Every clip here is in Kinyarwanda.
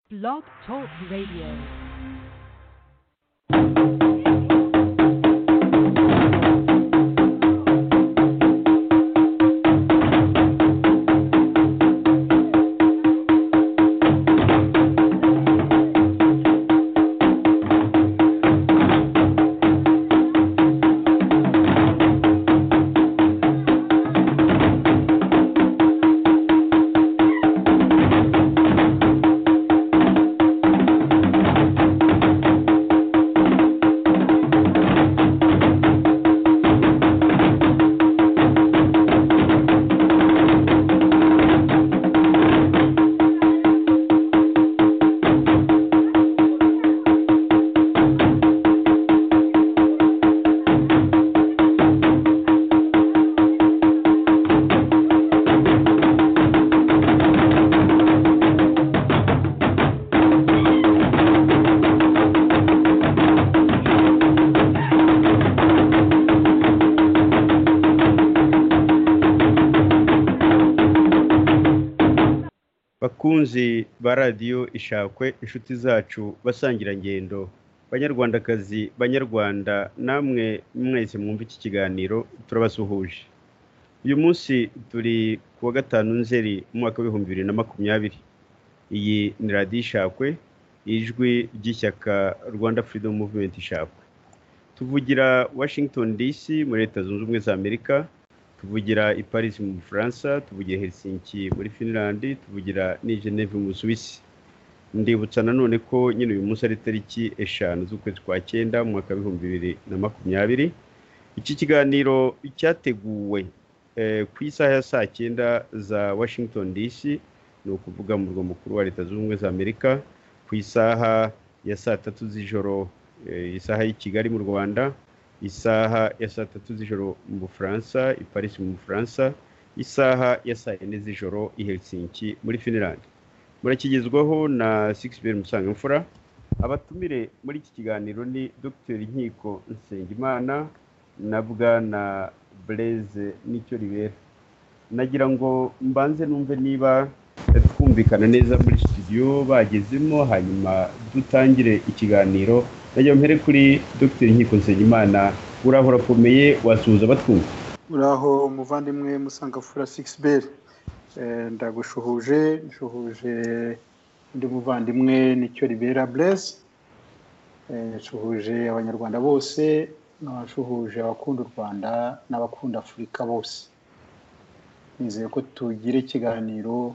Blog Talk Radio. bakunzi ba radiyo ishakwe inshuti zacu basangira ngendo banyarwandakazi banyarwanda namwe mwese mwumva iki kiganiro turabasuhuje uyu munsi turi ku wa gatanu nzeri mu mwaka w'ibihumbi bibiri na makumyabiri iyi ni radiyo ishakwe ijwi ry'ishyaka rwanda freedom movement ishakwe tuvugira washington dc muri leta zunze ubumwe za amerika tuvugira i paris mu bufaransa tuvugira helsinki muri finland tuvugira ni geneve mu busuwisi ndibutsa nanone ko nyine uyu munsi ari itariki eshanu z'ukwezi kwa cyenda mu mwaka w'ibihumbi bibiri na makumyabiri iki kiganiro cyateguwe eh, ku isaha ya saa cyenda za washington dc ni ukuvuga mu murwa mukuru wa leta zunze ubumwe za amerika ku isaha ya saa tatu z'ijoro eh, isaha y'i kigali mu rwanda isaha ya saa tatu z'ijoro mu bufaransa i paris mu bufaransa isaha ya saa yine z'ijoro i helsinki muri finland murakigezwaho na sikisiberi musangamfura abatumire muri iki kiganiro ni dr nkiko nsengimana na bwana blaise nicyo ribera nagira ngo mbanze numve niba twumvikana neza muri studio bagezemo hanyuma dutangire ikiganiro najya mpere kuri dr nkiko nsengimana uraho urakomeye wasuhuza batwumva uraho umuvandimwe musangafura sigisi beri ndagushuhuje nshuhuje undi muvandimwe nicyo ribera burezi nshuhuje abanyarwanda bose nshuhuje abakunda u rwanda n'abakunda afurika bose nizeye ko tugira ikiganiro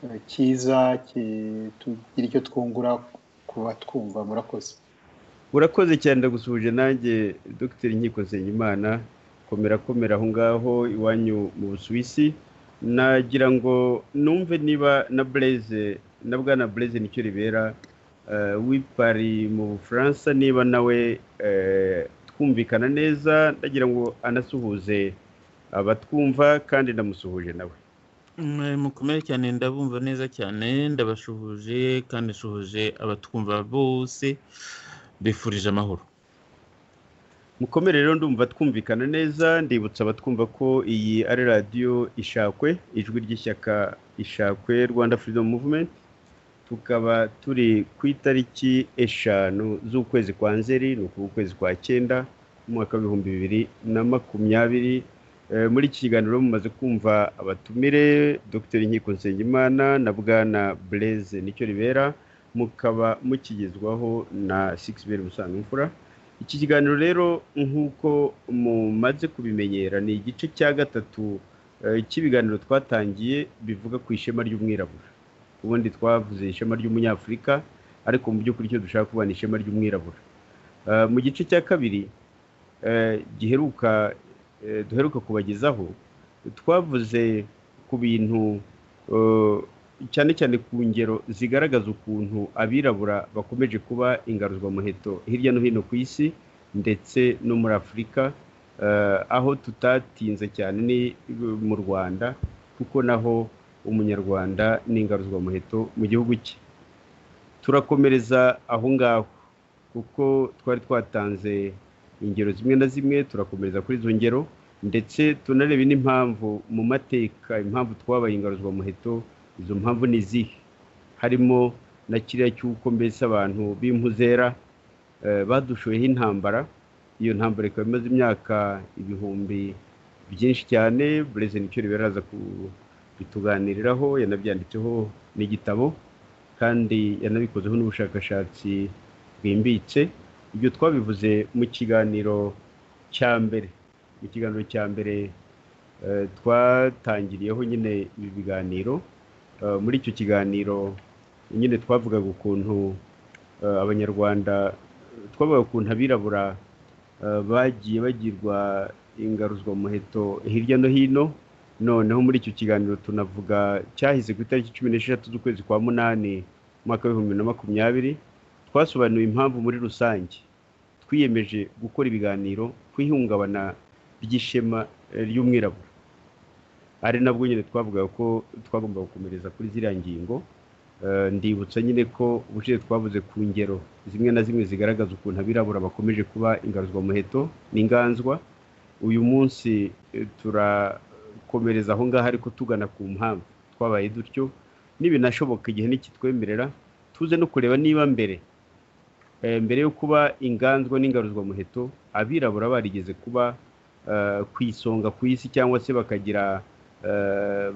eh, cyiza ki- tugira icyo twungura ku batwumva murakoze urakoze cyane ndagusuhuje nanjye dr nkiko nsengimana komera komera aho ngaho iwanyu mu busuwisi nagira ngo numve niba na blaise na bwana blaise nicyo ribera eh, w'i Paris mu bufaransa niba nawe eh, twumvikana neza ndagira ngo anasuhuze abatwumva kandi ndamusuhuje nawe Mwe mukomere cyane ndabumva neza cyane ndabashuhuje kandi nshuhuje abatwumva bose bifurije amahoro mukomere rero ndumva twumvikana neza ndibutsa abatwumva ko iyi ari radiyo ishakwe ijwi ry'ishyaka ishakwe rwanda freedom movement tukaba turi ku itariki eshanu z'ukwezi kwa nzeri ni ukuvuga ukwezi kwa cyenda mu mwaka w'ibihumbi bibiri na makumyabiri Eh, muri iki kiganiro mumaze kumva abatumire dr nkiko nsengimana na bwana blaise nicyo ribera mukaba mukigezwaho na sixbel musangamfura iki kiganiro rero nk'uko mumaze kubimenyera ni igice cya gatatu eh, cy'ibiganiro twatangiye bivuga ku ishema ry'umwirabura ubundi twavuze ishema ry'umunyafurika ariko mu by'ukuri icyo dushaka kuba ni ishema ry'umwirabura Eh, mu gice cya kabiri eh, giheruka eh, duheruka kubagezaho twavuze ku bintu eh, cyane cyane ku ngero zigaragaza ukuntu abirabura bakomeje kuba ingaruzwamuheto hirya no hino ku isi ndetse no muri afurika eh, aho tutatinze cyane ni mu rwanda kuko naho umunyarwanda ni ingaruzwamuheto mu gihugu cye turakomereza aho ngaho kuko twari twatanze ingero zimwe na zimwe turakomereza kuri izo ngero ndetse tunarebe n'impamvu mu mateka impamvu twabaye ingaruzwamuheto izo mpamvu ni izihe harimo na kiriya cy'uko mbese abantu b'impuzera badushoyeho intambara iyo ntambara ikaba imaze imyaka ibihumbi byinshi cyane bureze nicyo riberaza kubituganiriraho yanabyanditseho n'igitabo kandi yanabikozeho n'ubushakashatsi bwimbitse ibyo twabivuze mu kiganiro cya mbere mu kiganiro cya mbere twatangiriyeho nyine ibi biganiro muri icyo kiganiro nyine twavugaga ukuntu abanyarwanda twavuga ukuntu abirabura bagiye bagirwa ingaruzwamuheto hirya no hino noneho muri icyo kiganiro tunavuga cyahise ku itariki cumi n'esheshatu z'ukwezi kwa munani umwaka w'ibihumbi bibiri na makumyabiri twasobanuye impamvu muri rusange twiyemeje gukora ibiganiro ku ihungabana ry'ishema ry'umwirabura ari nabwo nyine twavugaga ko twagomba gukomereza kuri ziriya ngingo ndibutsa nyine ko ubushize twavuze ku ngero zimwe na zimwe zigaragaza ukuntu abirabura bakomeje kuba ingaruzwamuheto n'inganzwa uyu munsi turakomereza aho ngaho ariko tugana ku mpamvu twabaye dutyo n'ibinashoboka igihe nikitwemerera tuze no kureba niba mbere mbere yo kuba inganzwa n'ingaruzwamuheto abirabura barigeze kuba ku isonga ku isi cyangwa se bakagira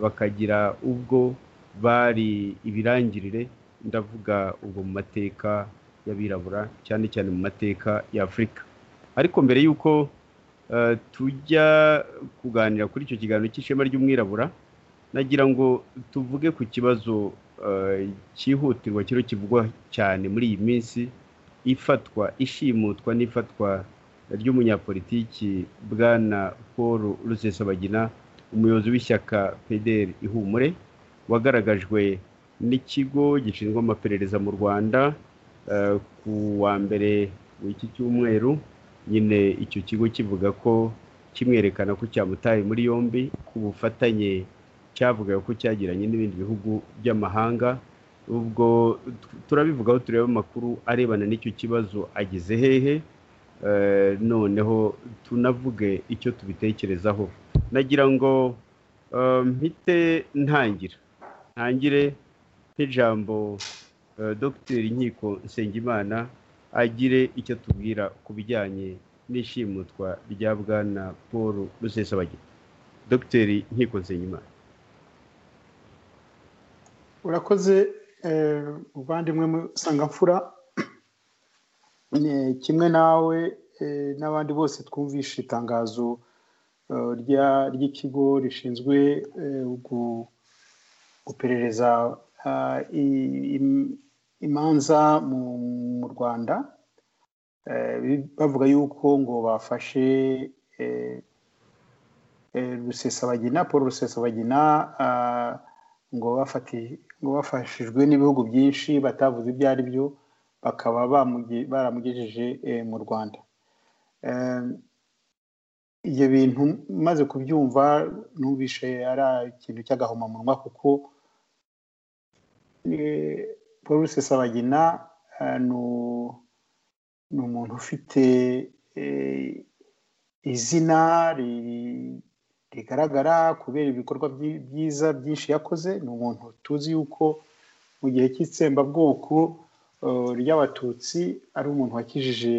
bakagira ubwo bari ibirangirire ndavuga ubwo mu mateka y'abirabura cyane cyane mu mateka y'afurika ariko mbere y'uko tujya kuganira kuri icyo kiganiro cy'ishema ry'umwirabura nagira ngo tuvuge ku kibazo cyihutirwa kiriho kivugwa cyane muri iyi minsi ifatwa ishimutwa n'ifatwa ry'umunyapolitiki bwana paul rusesabagina umuyobozi w'ishyaka pederi ihumure wagaragajwe n'ikigo gishinzwe amaperereza mu rwanda ku wa mbere w'iki cyumweru nyine icyo kigo kivuga ko kimwerekana ko cyamutaye muri yombi ku bufatanye cyavugaga ko cyagiranye n'ibindi bihugu by'amahanga ubwo turabivugaho tureba amakuru arebana n'icyo kibazo ageze hehe noneho tunavuge icyo tubitekerezaho nagira ngo mpite ntangira ntangire nk'ijambo dogiteri inkiko nsengimana agire icyo atubwira ku bijyanye n'ishimutwa rya bwana paul rusesabagina dogiteri inkiko nsengimana urakoze muvandimwe musangamfura kimwe nawe n'abandi bose twumvishe itangazo ry'ikigo rishinzwe guperereza imanza mu rwanda bavuga yuko ngo bafashe rusesabagina paul rusesabagina ngo ngo bafashijwe n'ibihugu byinshi batavuze ibyo ari byo bakaba baramugejeje mu rwanda ibyo bintu maze kubyumva ntubishe ari ikintu cy'agahomamunwa kuko paul rusesabagina ni umuntu ufite izina rigaragara kubera ibikorwa byiza byinshi yakoze ni umuntu tuzi yuko mu gihe cy'itsembabwoko ry'abatutsi ari umuntu wakijije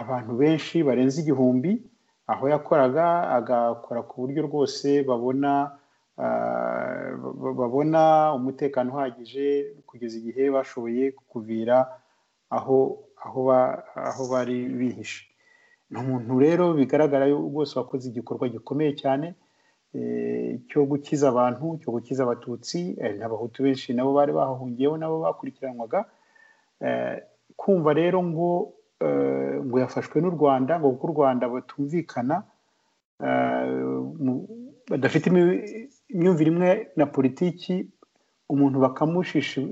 abantu benshi barenze igihumbi aho yakoraga agakora ku buryo rwose babona babona umutekano uhagije kugeza igihe bashoboye kuvira aho aho bari bihishe ni umuntu rero bigaragara rwose wakoze igikorwa gikomeye cyane cyo gukiza abantu cyo gukiza abatutsi n'abahutu benshi nabo bari bahahungiyeho nabo bakurikiranwaga kumva rero ngo ngo yafashwe n'u rwanda ngo kuko u rwanda batumvikana badafite imyumvire imwe na politiki umuntu bakamushisha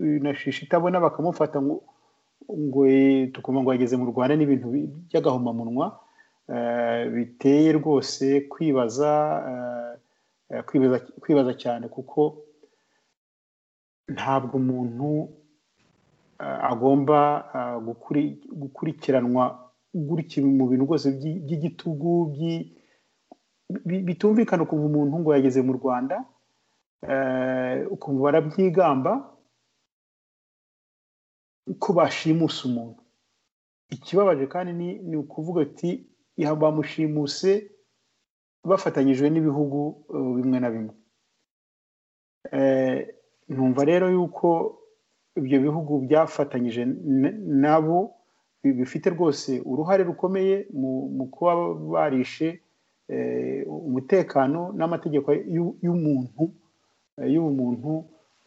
itabona bakamufata ngo ngo tukumva ngo yageze mu rwanda n'ibintu by'agahomamunwa biteye rwose kwibaza kwibaza cyane kuko ntabwo umuntu agomba gukurikiranwa gutya mu bintu rwose by'igitugu bitumvikana ukumva umuntu ngo yageze mu rwanda ukumva barabyigamba ko bashimusa umuntu ikibabaje kandi ni ni ukuvuga ati "Iha bamushimuse bafatanyijwe n'ibihugu eh, bimwe na bimwe Eh, numva rero yuko ibyo bihugu byafatanyije n- nabo bi- bifite rwose uruhare rukomeye mu- mu kuba barishe eh, umutekano n'amategeko y'u- y'umuntu eh, y'ubumuntu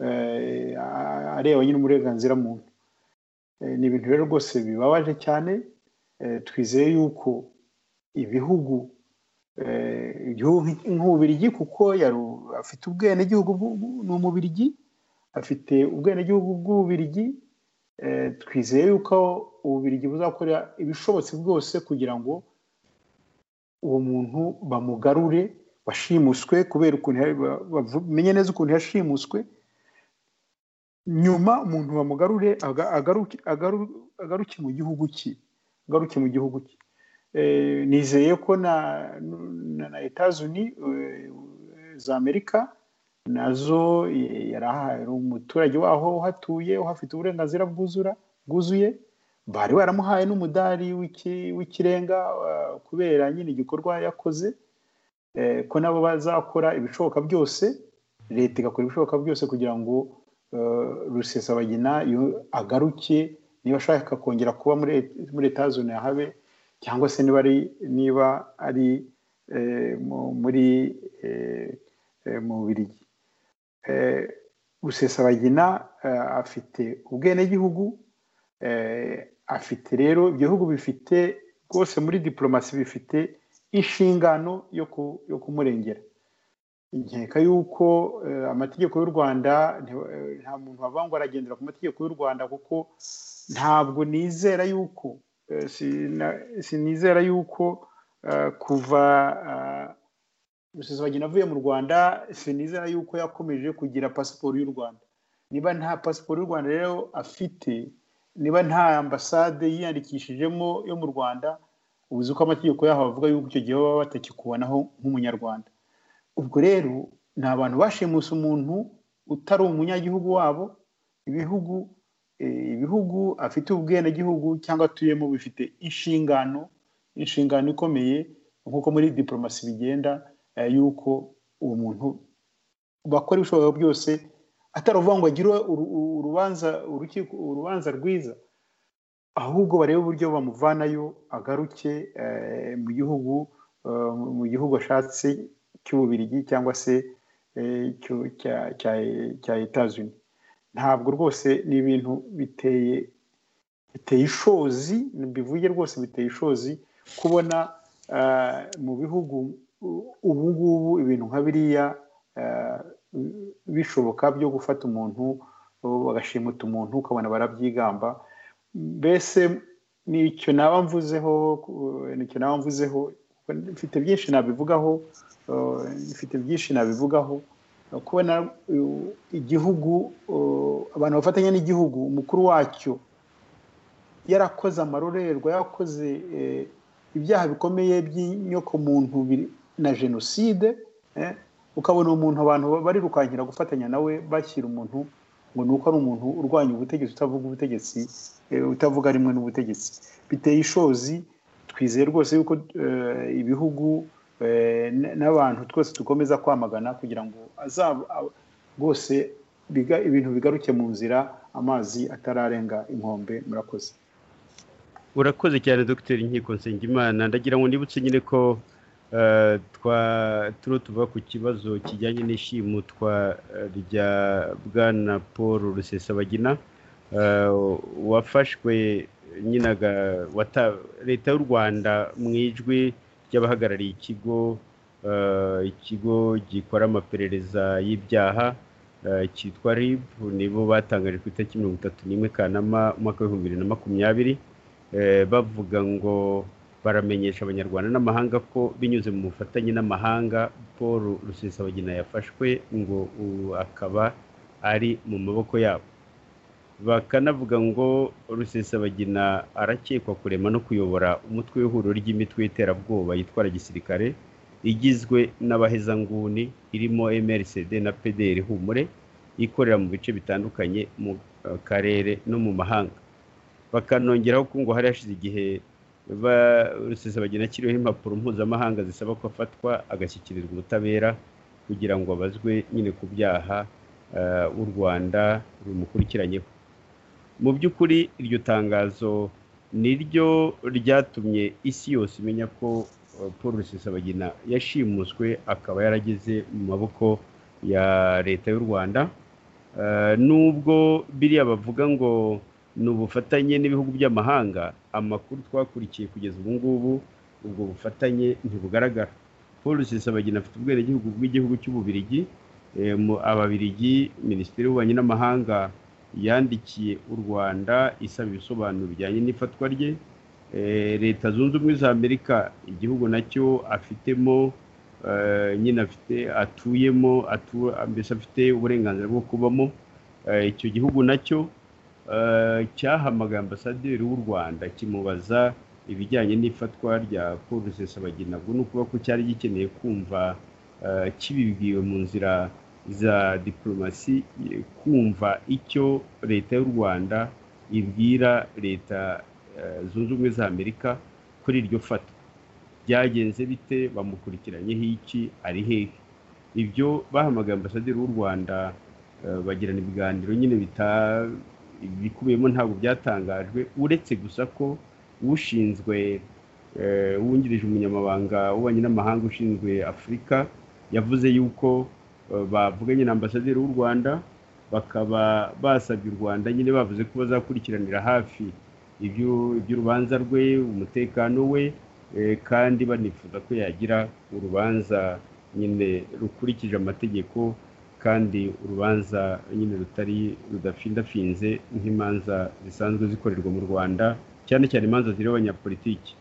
eh, a- areba nyine uburenganzira muntu Eh, ni ibintu rero rwose bibabaje cyane Eh, twizeye yuko ibihugu eh, igihugu nk'iki- nk'ububirigi kuko yari u- afite ubwenegihugu bw'u- bw'u- ni umubirigi afite ubwenegihugu bw'ububirigi Eh, twizeye yuko ububirigi buzakora ibishobotse bwose kugira ngo uwo muntu bamugarure bashimuswe kubera ukuntu ya- ba- bamenye neza ukuntu yashimuswe nyuma umuntu bamugarure aga- agaruke agaru- agaruke mu gihugu cye agaruke mu gihugu cye Eh, nizeye ko na na, na etazuni eh, za amerika nazo eh, yari aha- yari umuturage waho uhatuye uhafite uburenganzira bwuzura bwuzuye bari baramuhaye n'umudari w'iki- w'ikirenga eh, kubera nyine igikorwa yakoze eh, ko nabo bazakora ibishoboka byose leta igakora ibishoboka byose kugira ngo eh, rusesabagina yo- agaruke niba ashaka kongera kuba muri Et- muri etazone yahabe cyangwa se niba ari niba ari eh, mu- muri eh, eh, mu Bubiligi eh, Rusesabagina eh, afite ubwenegihugu eh, afite rero ibyo bihugu bifite rwose muri diplomasi bifite inshingano yo, ku, yo kumurengera nkeka yuko eh, amategeko y'u rwanda nti- eh, nta muntu wavangwa aragendera ku mategeko y'u rwanda kuko ntabwo nizera yuko eh, sina- sinizera yuko eh, kuva eh, rusesabagina avuye mu rwanda sinizera yuko yakomeje kugira pasiporo y'u rwanda niba nta pasiporo y'u rwanda rero afite niba nta ambasade yiyandikishijemo yo mu rwanda uzi ko amategeko yaho avuga yuko icyo gihe baba batakikubonaho nk'umunyarwanda ubwo rero ni abantu bashimuse umuntu utari umunyagihugu wabo ibihugu eh, ibihugu afite ubwenegihugu cyangwa atuyemo bifite inshingano inshingano ikomeye nk'uko muri diplomasi bigenda eh, yuko uwo muntu bakora ibishoboka byose ataruvanga ngo agire uru- uru- urubanza urukiko urubanza rwiza ahubwo barebe uburyo bamuvanayo agaruke eh, mu gihugu eh, mu gihugu ashatse cy'ububirigi cyangwa se eh, cyo- cya- cya- cya etazuni ntabwo rwose ni ibintu biteye biteye ishozi bivuye rwose biteye ishozi kubona eh, mu bihugu u- ubu ngubu ibintu nka biriya eh, bishoboka byo gufata umuntu bagashimuta umuntu ukabona barabyigamba mbese nicyo naba mvuzeho ku- nicyo naba mvuzeho kuko mfite byinshi nabivugaho eh, mfite byinshi nabivugaho Eh, kubona eh, igihugu eh, abantu bafatanya n'igihugu umukuru wacyo yarakoze amarorerwa yarakoze eh, ibyaha bikomeye by'inyokomuntu biri- na jenoside eh, ukabona umuntu abantu barirukankira gufatanya nawe bashyira umuntu ngo ni uko ari umuntu urwanya ubutegetsi utavuga ubutegetsi eh, utavuga rimwe n'ubutegetsi biteye ishozi twizeye rwose yuko eh, ibihugu eh, n- n'abantu twese dukomeza kwamagana kugira ngo azaba a- rwose biga- ibintu bigaruke mu nzira amazi atararenga inkombe murakoze urakoze cyane dogiteri inkiko nsengimana ndagira ngo nibutse nyine ko eh, twa turiho tuva ku kibazo kijyanye n'ishimutwa eh, rya bwana paul rusesabagina eh, wafashwe nyine aga- wata- leta y'u rwanda mu ijwi ry'abahagarariye ikigo eh, ikigo gikora amaperereza y'ibyaha eh, cyitwa rib nibo batangaje ku itariki mirongo itatu n'imwe kanama umwaka w'ibihumbi bibiri na makumyabiri eh, bavuga ngo baramenyesha abanyarwanda n'amahanga ko binyuze mu bufatanye n'amahanga paul rusesabagina yafashwe ngo ubu akaba ari mu maboko yabo bakanavuga ngo rusesabagina arakekwa kurema no kuyobora umutwe w'ihuriro ry'imitwe y'iterabwoba yitwara gisirikare igizwe n'abahezanguni irimo mrcd na pdr humure ikorera mu bice bitandukanye mu eh, karere no mu mahanga bakanongeraho ko ngo hari hashize igihe rusesabagina akiriho impapuro mpuzamahanga zisaba ko afatwa agashyikirizwa ubutabera kugira ngo abazwe nyine ku byaha w'u rwanda rumukurikiranyeho mu by'ukuri iryo tangazo ni ryo ryatumye isi yose imenya ko paul rusesabagina yashimuswe akaba yarageze mu maboko ya leta y'u rwanda nubwo biriya bavuga ngo ni ubufatanye n'ibihugu by'amahanga amakuru twakurikiye kugeza ubu ngubu ubwo bufatanye ntibugaragara paul rusesabagina afite ubwenegihugu bw'igihugu cy'ububirigi ababirigi minisitiri y'ububanyi n'amahanga yandikiye u rwanda isaba ibisobanuro bijyanye n'ifatwa rye leta zunze ubumwe za amerika igihugu nacyo afitemo nyine afite atuyemo mbese afite uburenganzira bwo kubamo icyo gihugu nacyo cyahamagaye ambasaderi w'u rwanda kimubaza ibijyanye n'ifatwa rya paul rusesabagina ubwo ni ukuvuga ko cyari gikeneye kumva kibibwiwe mu nzira za diporomasi kumva icyo leta y'u rwanda ibwira leta zunze ubumwe za amerika kuri iryo fatwa byagenze bite bamukurikiranyeho iki ari hehe ibyo bahamagaye ambasaderi w'u rwanda bagirana ibiganiro nyine bikubiyemo ntabwo byatangajwe uretse gusa ko ushinzwe wungirije umunyamabanga w'ububanyi n'amahanga ushinzwe afurika yavuze yuko bavuganye na ambasaderi w'u rwanda bakaba basabye u rwanda nyine bavuze ko bazakurikiranira hafi iby'urubanza rwe umutekano we kandi banifuza ko yagira urubanza nyine rukurikije amategeko kandi urubanza nyine rutari rudafindafinze nk'imanza zisanzwe zikorerwa mu rwanda cyane cyane imanza zireba abanyapolitiki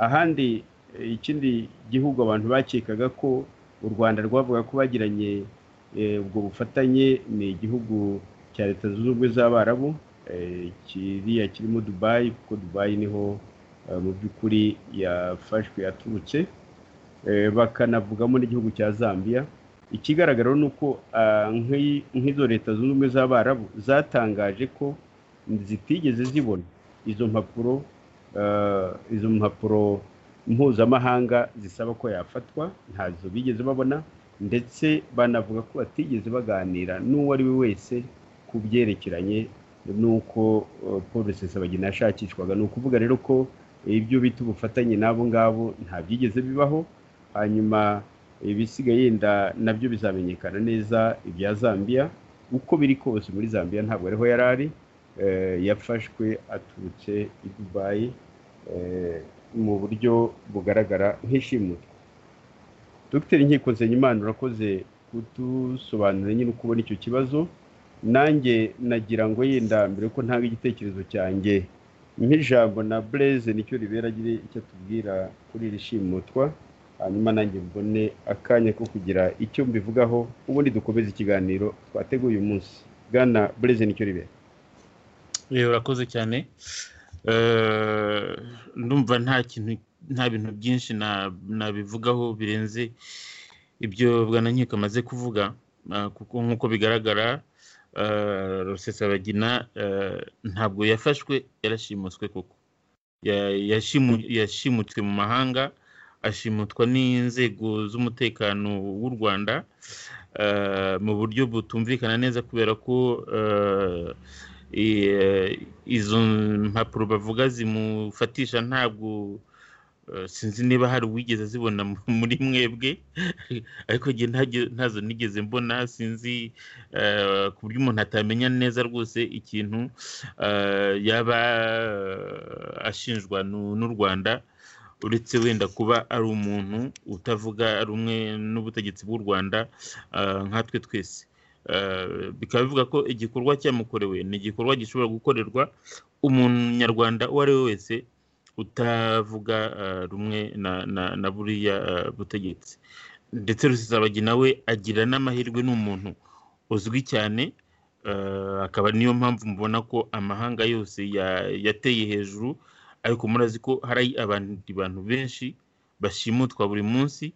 ahandi ikindi gihugu abantu bakekaga ko u rwanda rwavuga ko bagiranye ubwo bufatanye ni igihugu cya leta zunze ubumwe z'abarabu kiriya kirimo dubayi kuko dubayi niho mu by'ukuri yafashwe yaturutse bakanavugamo n'igihugu cya zambia ikigaragara ni uko nk'izo leta zunze ubumwe z'abarabu zatangaje ko zitigeze zibona izo mpapuro izo mpapuro mpuzamahanga zisaba ko yafatwa ntazo bigeze babona ndetse banavuga ko batigeze baganira n'uwo ari we wese ku byerekeranye n'uko paul rusesabagina yashakishwaga ni ukuvuga rero ko ibyo bita ubufatanye n'abo ngabo nta byigeze bibaho hanyuma ibisigaye yenda nabyo bizamenyekana neza ibya zambia uko biri kose muri zambia ntabwo ariho yari ari yafashwe aturutse i dubayi mu buryo bugaragara nk'ishimutwa dr inkiko nsenyimana urakoze kudusobanurira nyine uko ubona icyo kibazo nanjye nagira ngo yenda mbere ko ntanga igitekerezo cyanjye nk'ijambo na bureze nicyo ribera agira icyo atubwira kuri iri shimutwa hanyuma nanjye mbone akanya ko kugira icyo mbivugaho ubundi dukomeze ikiganiro twateguye uyu munsi bwana bureze nicyo ribera urakoze cyane ndumva nta kintu nta bintu byinshi nabivugaho birenze ibyo bwana nkiko amaze kuvuga kuko nk'uko bigaragara rusesabagina ntabwo yafashwe yarashimuswe koko yashimutswe mu mahanga ashimutwa n'inzego z'umutekano w'u rwanda mu buryo butumvikana neza kubera ko izo mpapuro bavuga zimufatisha ntabwo sinzi niba hari uwigeze azibona muri mwebwe ariko ntazo nigeze mbona sinzi ku buryo umuntu atamenya neza rwose ikintu yaba ashinjwa n'u rwanda uretse wenda kuba ari umuntu utavuga rumwe n'ubutegetsi bw'u rwanda nkatwe twese bikaba bivuga ko igikorwa cyamukorewe ni igikorwa gishobora gukorerwa umunyarwanda uwo ari we wese utavuga rumwe na buriya butegetsi ndetse rusizabagi nawe agira n'amahirwe ni umuntu uzwi cyane akaba niyo mpamvu mubona ko amahanga yose yateye hejuru ariko murazi ko hari abandi bantu benshi bashimutwa buri munsi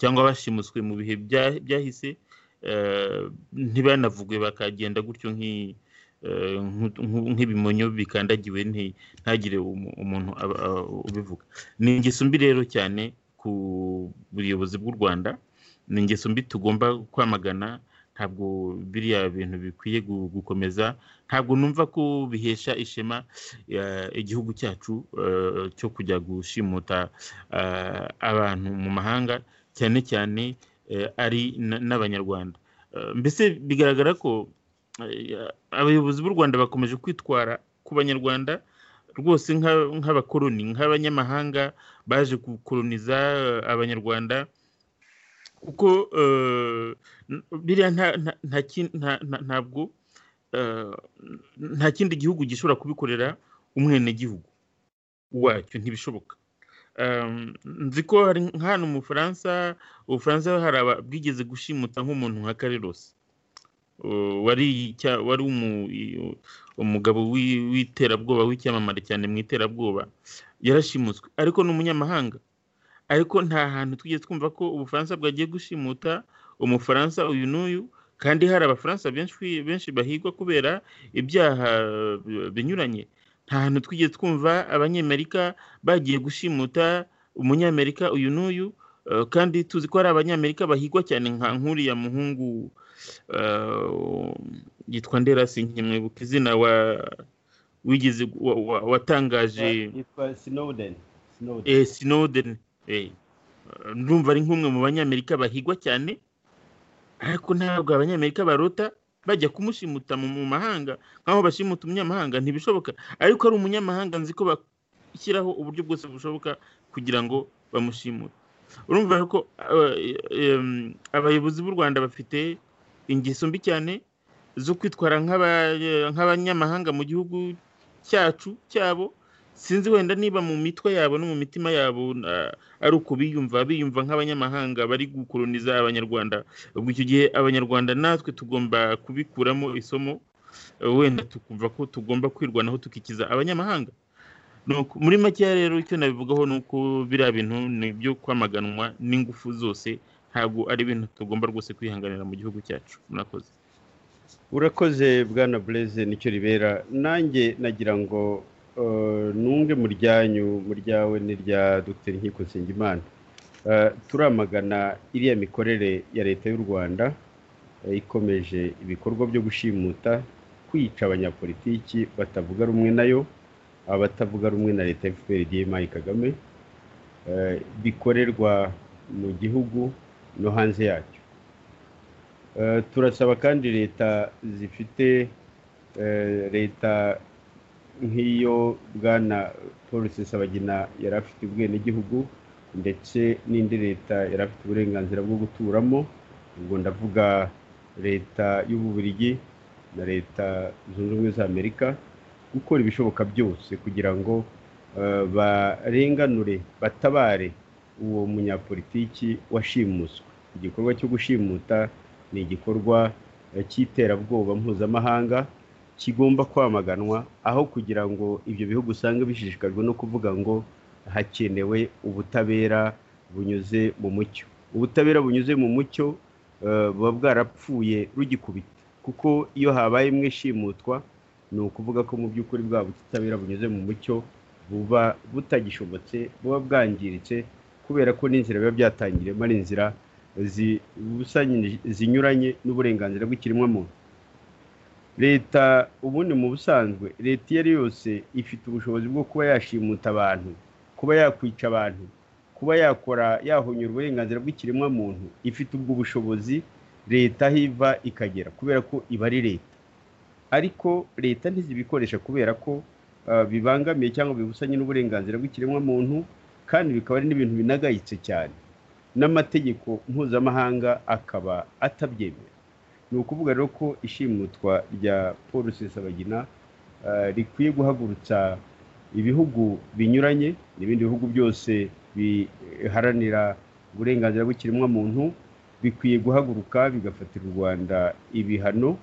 cyangwa bashimuswe mu bihe byahise ntibanavuge bakagenda gutyo eh, nku- nku- nk'ibimonyo bikandagiwe nti- ntagire umu- umuntu aba- aba- ubivuga ni ingeso mbi rero cyane ku buyobozi bw'u rwanda ni ingeso mbi tugomba kwamagana ntabwo biriya bintu bikwiye gu- gukomeza ntabwo numva ko bihesha ishema eh, igihugu cyacu eh, cyo kujya gushimuta eh, abantu mu mahanga cyane cyane eh, ari n- n'abanyarwanda Eh, mbese bigaragara ko eh, abayobozi b'u rwanda bakomeje kwitwara ku banyarwanda rwose nka- nk'abakoloni nk'abanyamahanga baje gukoloniza eh, abanyarwanda kuko eh, n- biriya nta- nta- nta kin- nta- nta- ntabwo eh, nta kindi gihugu gishobora kubikorera umwenegihugu wacyo ntibishoboka Um, nzi ko hari nka hano mu bufaransa ubufaransa hari aba- bwigeze gushimuta nk'umuntu nka karirosi Uh, wari icya- wari umu- i- umugabo w'i- w'iterabwoba w'icyamamare cyane mu iterabwoba yarashimuswe ariko ni umunyamahanga ariko nta hantu twigeze twumva ko ubufaransa bwagiye gushimuta umufaransa uyu n'uyu kandi hari abafaransa benshi benshi bahigwa kubera ibyaha eh, binyuranye nta hantu twigeze twumva abanyamerika bagiye gushimuta umunyamerika uyu n'uyu eh, kandi tuzi ko hari abanyamerika bahigwa cyane nka nk'uriya muhungu eh, yitwa nderasi nkemwibuka izina wa wigeze wa- wa- watangaje yitwa Snowden Snowden eh, Snowden eh, ndumva ari nk'umwe mu banyamerika bahigwa cyane ariko ntabwo abanyamerika barota bajya kumushimuta mu mu mahanga nk'aho bashimuta umunyamahanga ntibishoboka ariko ari umunyamahanga nzi ko bashyiraho uburyo bwose bushoboka kugira ngo bamushimure urumva ko aba- em, abayobozi b'u rwanda bafite ingeso mbi cyane zo kwitwara nk'aba- nk'abanyamahanga mu gihugu cyacu cyabo sinzi wenda niba mu mitwe yabo no mu mitima yabo na- ari uko biyumva biyumva nk'abanyamahanga bari gukoloniza abanyarwanda ubwo icyo gihe abanyarwanda natwe tugomba kubikuramo isomo eh, wenda tukumva ko tugomba kwirwanaho tukikiza abanyamahanga Nuko, muri makeya rero icyo nabivugaho ni uko biriya bintu ni ibyo kwamaganwa n'ingufu zose ntabwo ari ibintu tugomba rwose kwihanganira mu gihugu cyacu murakoze urakoze bwana bureze nicyo ribera nanjye nagira ngo eh, nunge mu ryanyu mu ryawe n'irya dr nkiko nsengimana Eh, turamagana iriya mikorere ya leta y'u rwanda eh, ikomeje ibikorwa byo gushimuta kwica abanyapolitiki batavuga rumwe nayo abatavuga rumwe na leta fpr dma kagame eh, bikorerwa mu gihugu no hanze yacyo Eh, turasaba kandi leta zifite eh, leta nk'iyo bwana paul sesabagina yari afite ubwenegihugu ndetse n'indi leta yari afite uburenganzira bwo guturamo ubwo ndavuga leta y'ububiligi na leta zunze ubumwe za amerika gukora ibishoboka byose kugira ngo eh, barenganure batabare uwo munyapolitiki washimuswe igikorwa cyo gushimuta ni igikorwa eh, cy'iterabwoba mpuzamahanga kigomba kwamaganwa aho kugira ngo ibyo bihugu usanga bishishikajwe no kuvuga ngo hakenewe ubutabera bunyuze mu mucyo ubutabera bunyuze mu mucyo eh, buba bwarapfuye rugikubita kuko iyo habaye mwe shimutwa ni ukuvuga ko mu by'ukuri bwa butabera bunyuze mu mucyo buba butagishobotse buba bwangiritse kubera ko n'inzira biba byatangiremo ari inzira zi- busanye- zinyuranye n'uburenganzira bw'ikiremwamuntu leta ubundi mu busanzwe leta iyo ari yose ifite ubushobozi bwo kuba yashimuta abantu kuba yakwica abantu kuba yakora yahonyura uburenganzira bw'ikiremwamuntu ifite ubwo bushobozi leta aho iva ikagera kubera ko iba ari leta ariko leta ntizibikoresha kubera ko ah, bibangamiye cyangwa bibusanye n'uburenganzira bw'ikiremwamuntu kandi bikaba ari n'ibintu binagayitse cyane n'amategeko mpuzamahanga akaba atabyemera ni ukuvuga rero ko ishimutwa rya paul sesabagina eh, rikwiye guhagurutsa ibihugu binyuranye n'ibindi bihugu byose biharanira uburenganzira bw'ikiremwamuntu bikwiye guhaguruka bigafatira u rwanda ibihano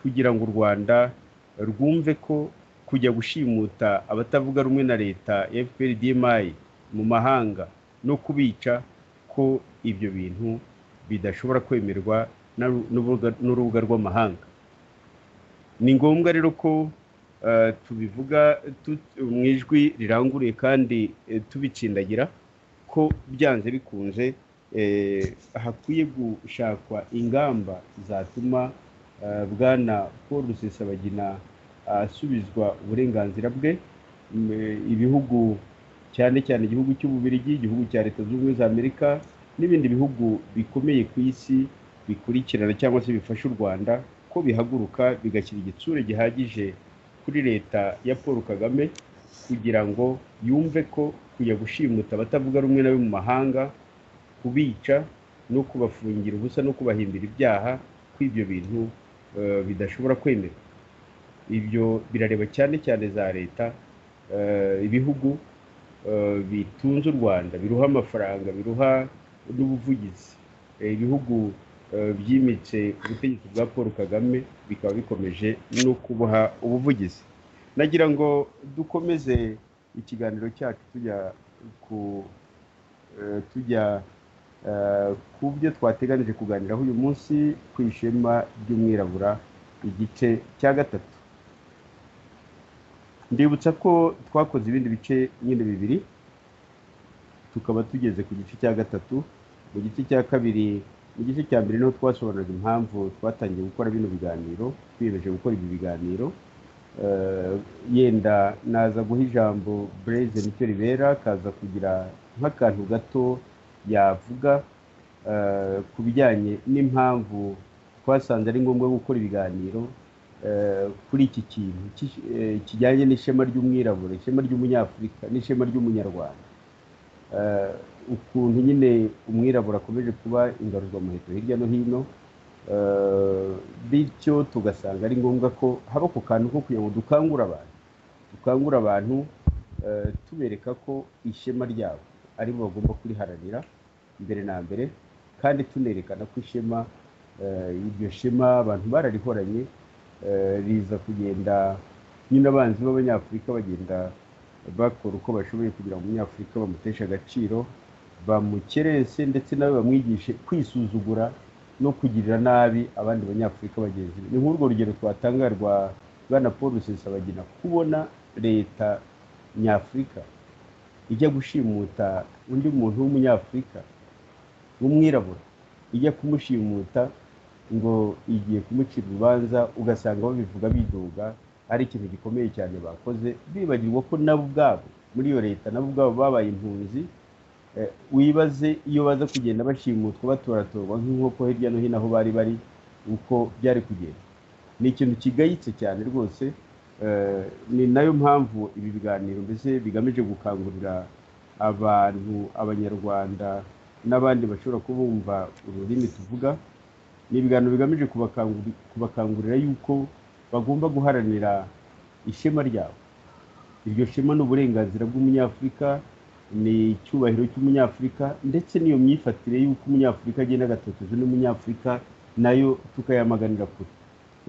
kugira ngo u rwanda rwumve ko kujya gushimuta abatavuga rumwe na leta fpr dmi mu mahanga no kubica ko ibyo bintu bidashobora kwemerwa na- n'urubuga n'urubuga rw'amahanga ni ngombwa rero ko tubivuga mu ijwi riranguruye kandi tubitsindagira ko byanze bikunze hakwiye gushakwa ingamba zatuma bwana paul rusesabagina asubizwa uburenganzira bwe ibihugu cyane cyane igihugu cy'ububirigi igihugu cya leta zunze ubumwe za amerika n'ibindi bihugu bikomeye ku isi bikurikirana cyangwa se bifasha u rwanda ko bihaguruka bigashyira igitsure gihagije kuri leta ya paul kagame kugira ngo yumve ko kujya gushimuta abatavuga rumwe nawe mu mahanga kubica no kubafungira ubusa no kubahimbira ibyaha ko ibyo bintu bidashobora kwemerwa ibyo birareba cyane cyane za leta ibihugu bitunze u rwanda biruha amafaranga biruha n'ubuvugizi ibihugu byimitse ubutegetsi bwa paul kagame bikaba bikomeje no kubuha ubuvugizi nagira ngo dukomeze ikiganiro cyacu tujya ku tujya ku byo twateganije kuganiraho uyu munsi ku ishema ry'umwirabura igice cya gatatu ndibutsa ko twakoze ibindi bice nyine bibiri tukaba tugeze ku gice cya gatatu mu gice cya kabiri mu gice cya mbere niho twasobanuraga impamvu twatangiye gukora bino biganiro twiyemeje gukora ibi biganiro yenda naza guha ijambo bureze nicyo ribera kaza kugira nk'akantu gato yavuga ku bijyanye n'impamvu twasanze ari ngombwa gukora ibiganiro kuri iki kintu kijyanye n'ishema ry'umwirabura ishema ry'umunyafurika n'ishema ry'umunyarwanda ukuntu nyine umwirabura akomeje kuba ingaruzwamuheto hirya no hino bityo tugasanga ari ngombwa ko haba ku kantu ko kugira ngo dukangure abantu dukangure abantu tubereka ko ishema ryabo aribo bagomba kuriharanira mbere na mbere kandi tunerekana ko ishema iryo shema abantu bararihoranye riza kugenda nyine abanzi b'abanyafurika bagenda bakora uko bashoboye kugira ngo umunyafurika bamuteshe agaciro bamukerese ndetse nawe bamwigishe kwisuzugura no kugirira nabi abandi banyafurika bagenzi be ni nk'urwo rugero twatanga rwa bwana paul rusesabagina kubona leta nyafurika ijya gushimuta undi muntu w'umunyafurika w'umwirabura ijya kumushimuta ngo igiye kumucira urubanza ugasanga babivuga bidoga ari ikintu gikomeye cyane bakoze bibagirwa ko nabo ubwabo muri iyo leta nabo ubwabo babaye impunzi wibaze iyo baza kugenda bashimutwa batoratorwa nk'inkoko hirya no hino aho bari bari uko byari kugenda ni ikintu kigayitse cyane rwose ni nayo mpamvu ibi biganiro mbese bigamije gukangurira abantu abanyarwanda n'abandi bashobora kubumva ururimi tuvuga ni ibiganiro bigamije kubakangurira yuko bagomba guharanira ishema ryabo iryo shema ni uburenganzira bw'umunyafurika ni icyubahiro cy'umunyafurika ndetse n'iyo myifatire y'uko umunyafurika agenda agatoteza n'umunyafurika nayo tukayamaganira kure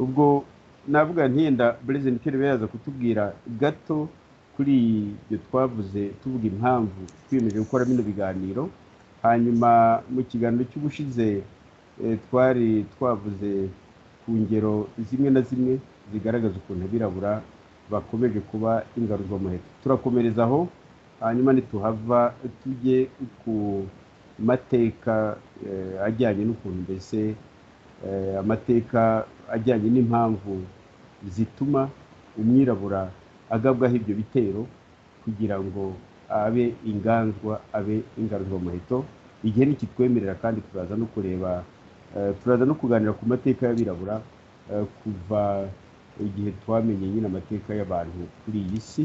ubwo navuga ntiyenda burezida ntikirere yaza kutubwira gato kuri ibyo twavuze tuvuga impamvu twiyemeje gukora bino biganiro hanyuma mu kiganiro cy'ubushize twari twavuze ku ngero zimwe na zimwe zigaragaza ukuntu abirabura bakomeje kuba ingaruzwamuheto turakomereza aho hanyuma ntituhava tujye ku mateka ajyanye n'ukuntu mbese amateka ajyanye n'impamvu zituma umwirabura agabwaho ibyo bitero kugira ngo abe inganzwa abe ingaruzwamuheto igihe nikitwemerera kandi turaza no kureba turaza no kuganira ku mateka y'abirabura kuva igihe twamenye nyine amateka y'abantu kuri iyi si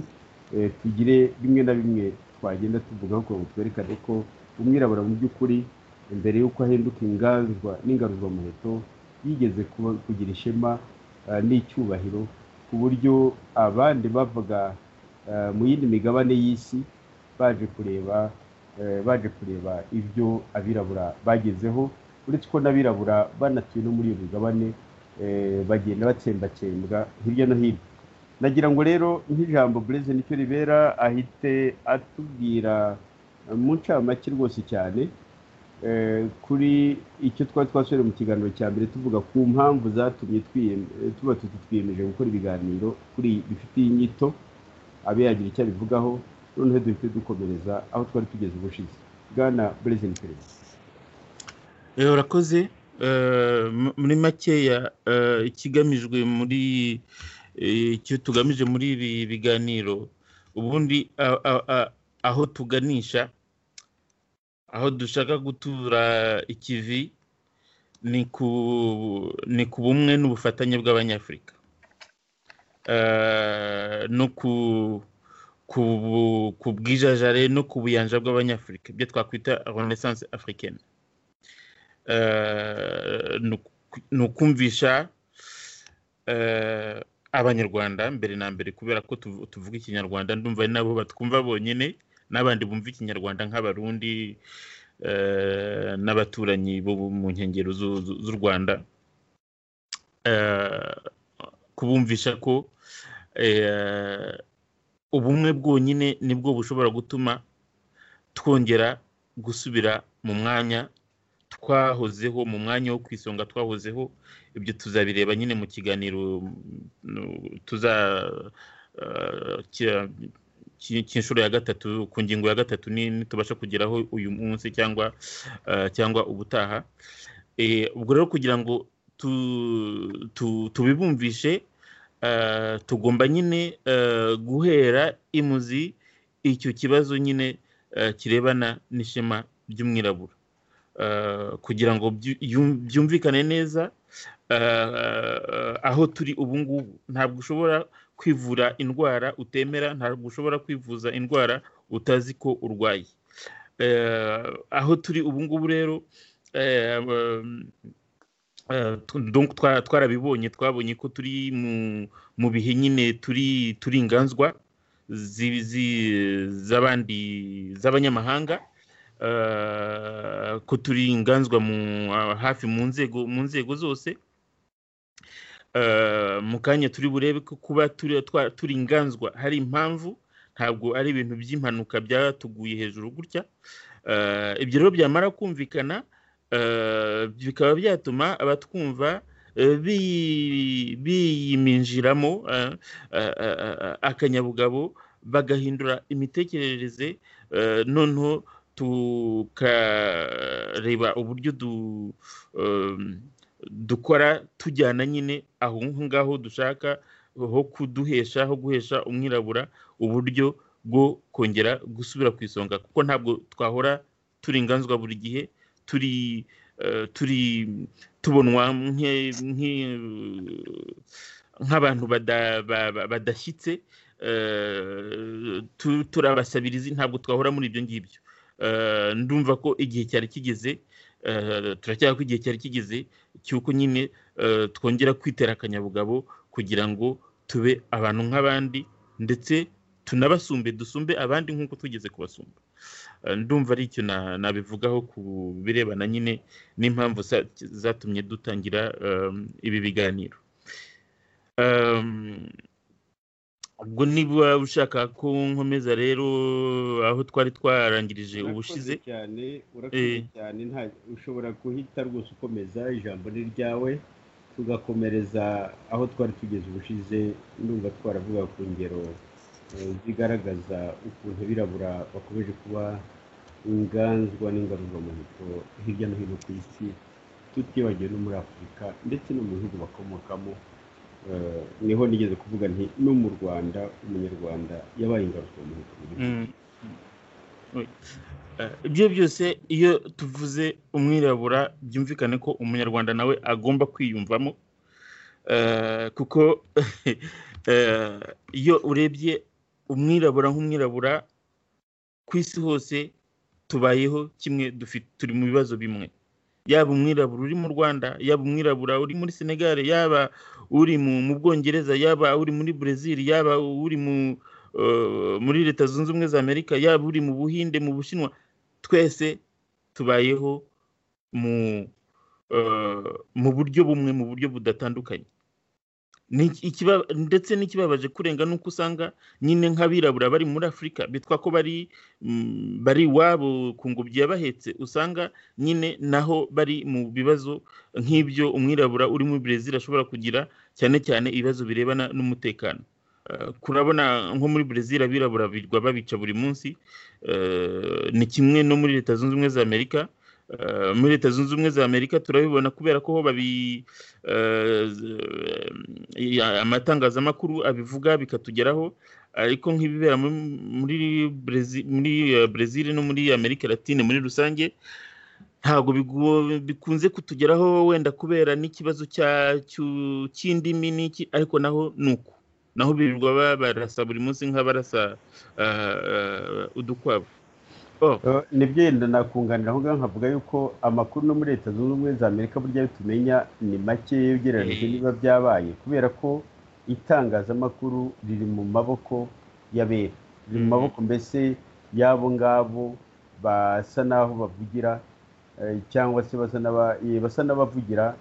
tugire bimwe na bimwe twagenda tuvugaho kugira ngo twerekane ko umwirabura mu by'ukuri mbere y'uko ahinduka inganzwa n'ingaruzwamuheto yigeze kugira ishema n'icyubahiro ku buryo abandi bavuga mu yindi migabane y'isi baje kureba baje kureba ibyo abirabura bagezeho uretse ko n'abirabura banatuye no muri iyo migabane bagenda batsembatsembwa hirya no hino nagira ngo rero nk'ijambo bureze nicyo ribera ahite atubwira mu ncamake rwose cyane kuri icyo twari twasubire mu kiganiro cya mbere tuvuga ku mpamvu zatumye tuba twiyemeje gukora ibiganiro kuri bifitiye inyito abe yagira icyo abivugaho noneho duhite dukomereza aho twari tugeze ubushize bwana burezida perezida urakoze muri makeya ikigamijwe muri icyo tugamije muri ibi biganiro ubundi aho tuganisha aho dushaka gutura ikivi ni ku bumwe n'ubufatanye bw'abanyafurika no ku bwijajare no ku buyanja bw'abanyafurika ibyo twakwita renaissance africaine ni ukumvisha abanyarwanda mbere na mbere kubera ko tuvuga ikinyarwanda ndumva ari nabo batwumva bonyine n'abandi bumva ikinyarwanda nk'abarundi n'abaturanyi bo mu nkengero z'u rwanda kubumvisha ko ubumwe bwonyine nibwo bushobora gutuma twongera gusubira mu mwanya twahozeho mu mwanya wo ku isonga twahozeho ibyo tuzabireba nyine mu kiganiro tuza cy'inshuro ya gatatu ku ngingo ya gatatu ntitubasha kugeraho uyu munsi cyangwa cyangwa ubutaha ubwo rero kugira ngo tubibumvishe tugomba nyine guhera imuzi icyo kibazo nyine kirebana n'ishema ry'umwirabura kugira ngo byumvikane neza aho turi ubu ngubu ntabwo ushobora kwivura indwara utemera ntabwo ushobora kwivuza indwara utazi ko urwaye aho turi ubu ngubu rero twarabibonye twabonye ko turi mu bihe nyine turi inganzwa z'abandi z'abanyamahanga ko turi inganzwa hafi mu nzego mu nzego zose mu kanya turi burebe ko kuba turi inganzwa hari impamvu ntabwo ari ibintu by'impanuka byatuguye hejuru gutya ibyo rero byamara kumvikana bikaba byatuma abatwumva biyiminjiramo akanyabugabo bagahindura imitekerereze noneho tukareba uburyo du dukora tujyana nyine aho ngaho dushaka ho kuduhesha ho guhesha umwirabura uburyo bwo kongera gusubira ku isonga kuko ntabwo twahora turi inganzwa buri gihe turi turi tubonwa nk'abantu badashyitse turabasabirizi ntabwo twahora muri ibyo ngibyo ndumva ko igihe cyari kigeze turacyari ko igihe cyari kigeze cy'uko nyine twongera kwitera akanyabugabo kugira ngo tube abantu nk'abandi ndetse tunabasumbe dusumbe abandi nk'uko tugeze kubasumba ndumva ari icyo nabivugaho ku birebana nyine n'impamvu zatumye dutangira ibi biganiro ubwo niba ushaka ko nkomeza rero aho twari twarangirije ubushize cyane urakoze cyane ushobora guhita rwose ukomeza ijambo ni ryawe tugakomereza aho twari tugeze ubushize ndumva twaravuga ku ngero zigaragaza ukuntu birabura bakomeje kuba inganzwa n'ingaruzwamuheto hirya no hino ku isi tutibagiwe no muri afurika ndetse no mu bihugu bakomokamo niho nigeze kuvuga nti no mu rwanda umunyarwanda yabaye ingaruka mu ibyo byose iyo tuvuze umwirabura byumvikane ko umunyarwanda nawe agomba kwiyumvamo kuko iyo urebye umwirabura nk'umwirabura ku isi hose tubayeho kimwe turi mu bibazo bimwe yaba umwirabura uri mu rwanda yaba umwirabura uri muri senegali yaba uri mu bwongereza yaba uri muri brezil yaba uri muri leta zunze ubumwe za amerika yaba uri mu buhinde mu bushinwa twese tubayeho mu buryo bumwe mu buryo budatandukanye Ni ikiba- ndetse n'ikibabaje kurenga ni uko usanga nyine nk'abirabura bari muri afurika bitwa ko bari mm, bari iwabo ku ngobyi yabahetse usanga nyine naho bari mu bibazo nk'ibyo umwirabura uri muri brezil ashobora kugira cyane cyane ibibazo birebana n'umutekano Eh, kurabona nko muri brezil abirabura birwa babica buri munsi Eh, ni kimwe no muri leta zunze ubumwe za amerika Eh, muri leta zunze ubumwe za amerika turabibona kubera ko ho babi eh, z- ya- amatangazamakuru abivuga bikatugeraho ariko nk'ibibera muri muri Brezi- muri, eh, brezil no muri amerika latine muri rusange ntabwo bigu- bikunze kutugeraho wenda kubera n'ikibazo cya- cyu- cy'indimi n'iki ariko naho ni uko naho birirwa ba- barasa buri munsi nk'abarasa ah, ah, udukwavu Oh, Eh, nibyo yenda nakunganira aho ngaho nkavuga yuko amakuru no muri leta zunze ubumwe za amerika burya ayo tumenya ni make iyo ugereranyije Eh. niba byabaye kubera ko itangazamakuru riri mu maboko y'abera riri mu Mhm. maboko mbese y'abo ngabo basa n'aho bavugira eh, cyangwa se basa n'aba- eh, basa n'abavugira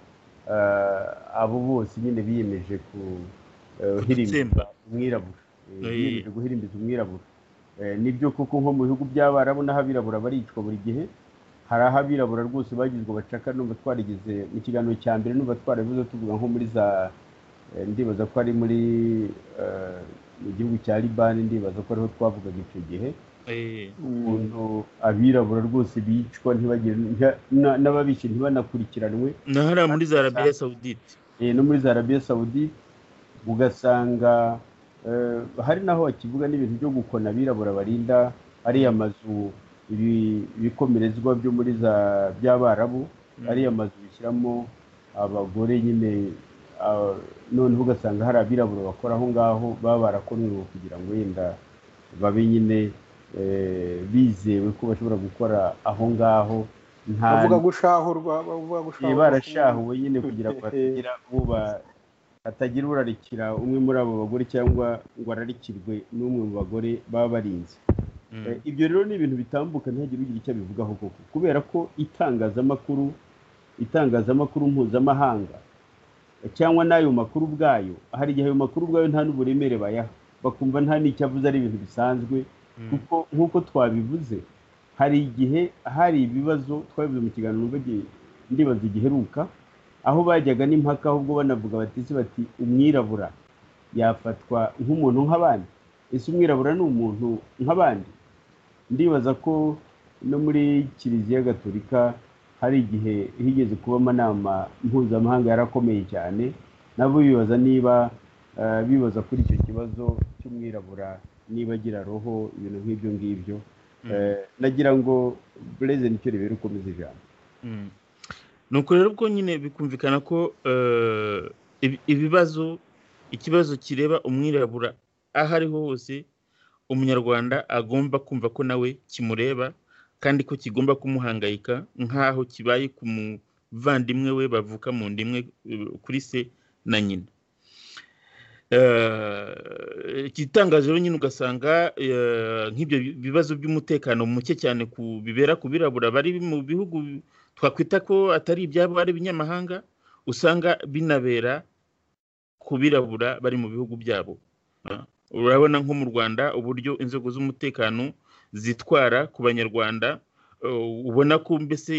eh, abo bose nyine biyemeje kuhirimba kudutsemba. umwirabura Eh, Eh. biyemeje guhirimbiza umwirabura Eh, nibyo koko nko mu bihugu by'abarabu n'aho abirabura baricwa buri gihe hari aho abirabura rwose bagizwe bacaka numva twarigeze mu kiganiro cya mbere numva twarabivuze tuvuga nko muri za eh, ndibaza ko ari muri eh, mu gihugu cya libani ndibaza ko ariho twavugaga icyo gihe Eh, ukuntu abirabura rwose bicwa ntibagire nta- na- n'ababishe ntibanakurikiranwe na hariya muri za arabiya sawudite eh, no muri za arabiya sawudi ugasanga eh, hari naho bakivuga n'ibintu byo gukona abirabura barinda ariya mazu ibi- ibikomerezwa byo muri za by'abarabu ariya mazu bishyiramo abagore nyine ah, noneho ugasanga hari abirabura bakora aho ngaho baba barakonwe ngo kugira ngo wenda babe nyine eh, bizewe ko bashobora gukora aho ngaho nta bavuga gushahurwa bavuga Eh, gushahurwa barashahuwe nyine kugira ngo hatagira uba hatagira urarikira umwe muri abo bagore cyangwa ngo ararikirwe n'umwe mu bagore baba barinze Eh, ibyo rero ni ibintu bitambuka ntihagire ugira icyo abivugaho koko kubera ko itangazamakuru itangazamakuru mpuzamahanga eh, cyangwa n'ayo makuru ubwayo hari igihe ayo makuru ubwayo nta n'uburemere bayaha bakumva nta n'icyo avuze ari ibintu bisanzwe kuko nk'uko twabivuze hari igihe hari ibibazo twabivuze mu kiganiro numva gi- ndibaza giheruka aho bajyaga n'impaka ahubwo banavuga bati ese bati umwirabura yafatwa nk'umuntu nk'abandi ese umwirabura ni umuntu nk'abandi ndibaza ko no muri kiliziya gatolika hari igihe higeze kuba amanama mpuzamahanga yarakomeye cyane nabo bibaza niba eh, bibaza kuri icyo kibazo cy'umwirabura niba agira roho ibintu nk'ibyo ngibyo Mm. Eh, nagira ngo bureze nicyo ribera ukomeza ijambo Mm. nuko rero ubwo nyine bikumvikana ko eh, ibi- ibibazo ikibazo kireba umwirabura aho ariho hose umunyarwanda agomba kumva ko nawe kimureba kandi ko kigomba kumuhangayika nk'aho kibaye ku muvandimwe we bavuka mu ndimwe eh, kuri se na nyina Eh, igitangaje rero nyine ugasanga eh, nk'ibyo bi- bibazo by'umutekano muke cyane ku bibera ku birabura bari mu bihugu twakwita ko atari ibyabo ari ibinyamahanga usanga binabera ku birabura bari mu bihugu byabo Ah, urabona nko mu rwanda uburyo inzego z'umutekano zitwara ku banyarwanda eh, ubona ko mbese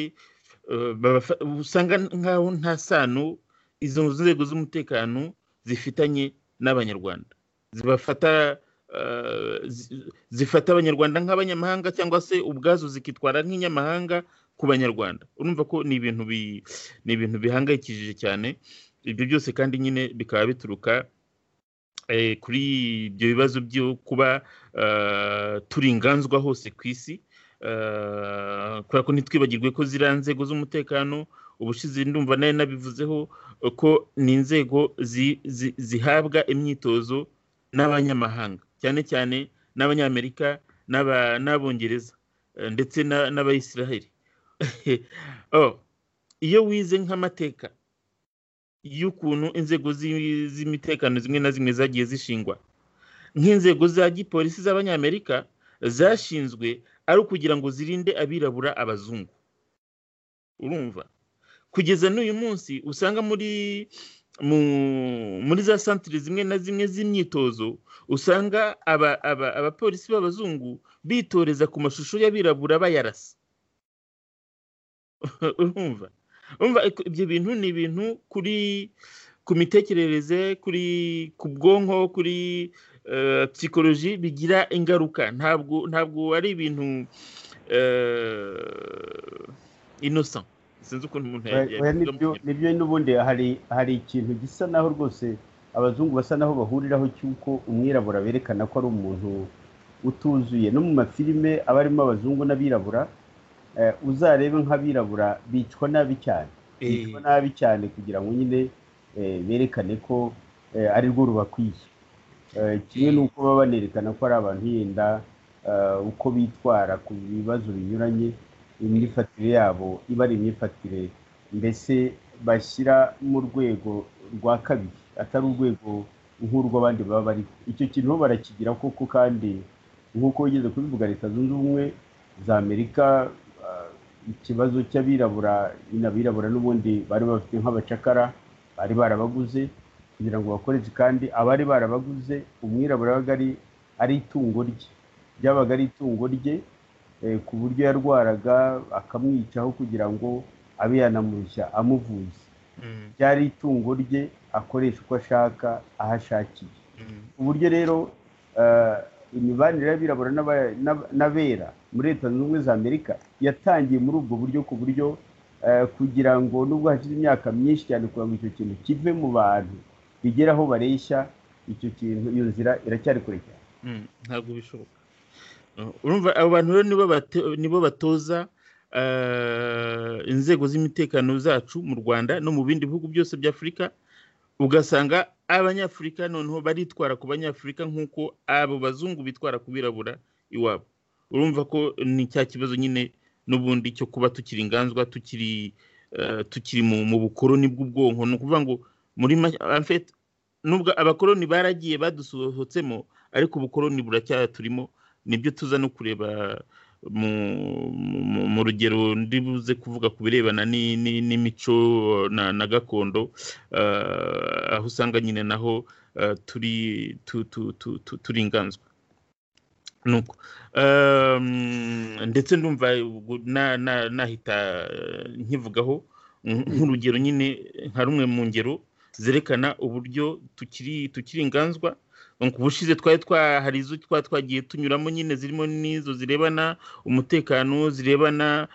eh, babafa- usanga nk'aho nta sano izo nzego z'umutekano zifitanye n'abanyarwanda zibafata eh, zi- zifata abanyarwanda nk'abanyamahanga cyangwa se ubwazo zikitwara nk'inyamahanga ku banyarwanda urumva ko ni ibintu bi- ni ibintu bihangayikishije cyane ibyo byose kandi nyine bikaba bituruka eh, kuri ibyo bibazo byo kuba eh, turi inganzwa hose ku isi Eh, kubera ko ntitwibagirwe ko ziriya nzego z'umutekano ubushize ndumva nayo nabivuzeho eh, ko ni inzego zi- zi- zihabwa imyitozo n'abanyamahanga cyane cyane n'abanyamerika n'aba- n'abongereza eh, ndetse na- n'abayisiraheli oh, iyo wize nk'amateka y'ukuntu inzego zi- z'imitekano zimwe na zimwe zagiye zishingwa nk'inzego za gipolisi z'abanyamerika zashinzwe ari ukugira ngo zirinde abirabura abazungu urumva kugeza n'uyu munsi usanga muri muri za santire zimwe na zimwe z'imyitozo usanga abapolisi b'abazungu bitoreza ku mashusho y'abirabura bayarasa urumva urumva ibyo bintu ni ibintu kuri ku mitekerereze kuri ku bwonko kuri psikoloji bigira ingaruka ntabwo ntabwo ari ibintu inosa sinzi ukuntu umuntu nibyo nibyo n'ubundi hari hari ikintu gisa naho rwose abazungu basa naho bahuriraho cy'uko umwirabura berekana ko ari umuntu utuzuye no mu mafilime aba arimo abazungu n'abirabura uzarebe nk'abirabura bicwa nabi cyane bicwa nabi cyane kugira ngo nyine berekane ko ari rwo rubakwiye kimwe n'uko baba banerekana ko ari abantu yenda uko bitwara ku bibazo binyuranye imyifatire yabo iba ari imyifatire mbese bashyira mu rwego rwa kabiri atari urwego nk'urw'abandi baba bariho icyo kintu barakigira koko kandi nk'uko wigeze kubivuga leta zunze ubumwe za amerika ikibazo cy'abirabura inabirabura n'ubundi bari bafite nk'abacakara bari barabaguze kugira ngo bakoreshe kandi abari barabaguze umwirabura yabaga ari itungo rye ryabaga ari itungo rye ku buryo yarwaraga akamwicaho kugira ngo abe yanamushya amuvuza ryari itungo rye akoresha uko ashaka aho ashakiye ku buryo rero imibanire y'abirabura n'abera muri leta zunze ubumwe za amerika yatangiye muri ubwo buryo ku buryo kugira ngo nubwo hashize imyaka myinshi cyane kugira ngo icyo kintu kive mu bantu bigere aho bareshya icyo kintu iyo nzira iracyari kure cyane ntabwo bishoboka urumva abo bantu rero nibo batoza inzego z'imitekano zacu mu rwanda no mu bindi bihugu byose bya afurika ugasanga abanyafurika noneho baritwara ku banyafurika nk'uko abo bazungu bitwara ku birabura iwabo urumva ko ni cya kibazo nyine n'ubundi cyo kuba tukiri inganzwa tukiri tukiri mu bukoroni bw'ubwonko ni ukuvuga ngo muri nubwo abakoroni baragiye badusohotsemo ariko ubukoroni buracyaturimo nibyo tuza no kureba mu rugero buze kuvuga ku birebana n'imico na gakondo aho usanga nyine naho turi inganzwa nuko ndetse ndumva nahita nkivugaho nk'urugero nyine nka rumwe mu ngero zerekana uburyo tukiri tukiri inganzwa ubushize twari hari izo twari twagiye tunyuramo nyine zirimo n'izo zirebana umutekano zirebana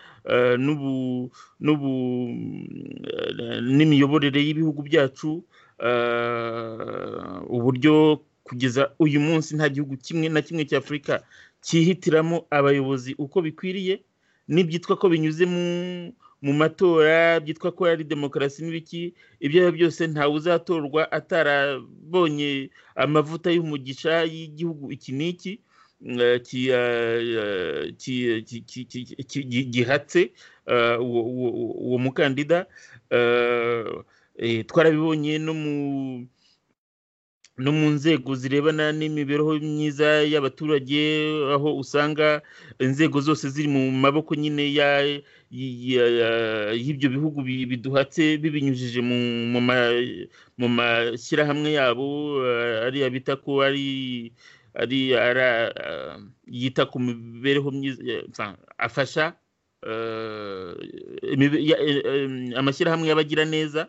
n'imiyoborere y'ibihugu byacu uburyo kugeza uyu munsi nta gihugu kimwe na kimwe cya afurika cyihitiramo abayobozi uko bikwiriye n'ibyitwa ko binyuze mu matora byitwa ko ari demokarasi n'ibiki ibyo ari byo byose ntawe uzatorwa atarabonye amavuta y'umugisha y'igihugu iki n'iki gihatse uwo mukandida twarabibonye no mu no mu nzego zirebana n'imibereho myiza y'abaturage aho usanga inzego zose ziri mu maboko nyine y'ibyo bihugu biduhatse bibinyujije mu mashyirahamwe yabo ariya bita ko ari ari yita ku mibereho myiza afasha amashyirahamwe y'abagira neza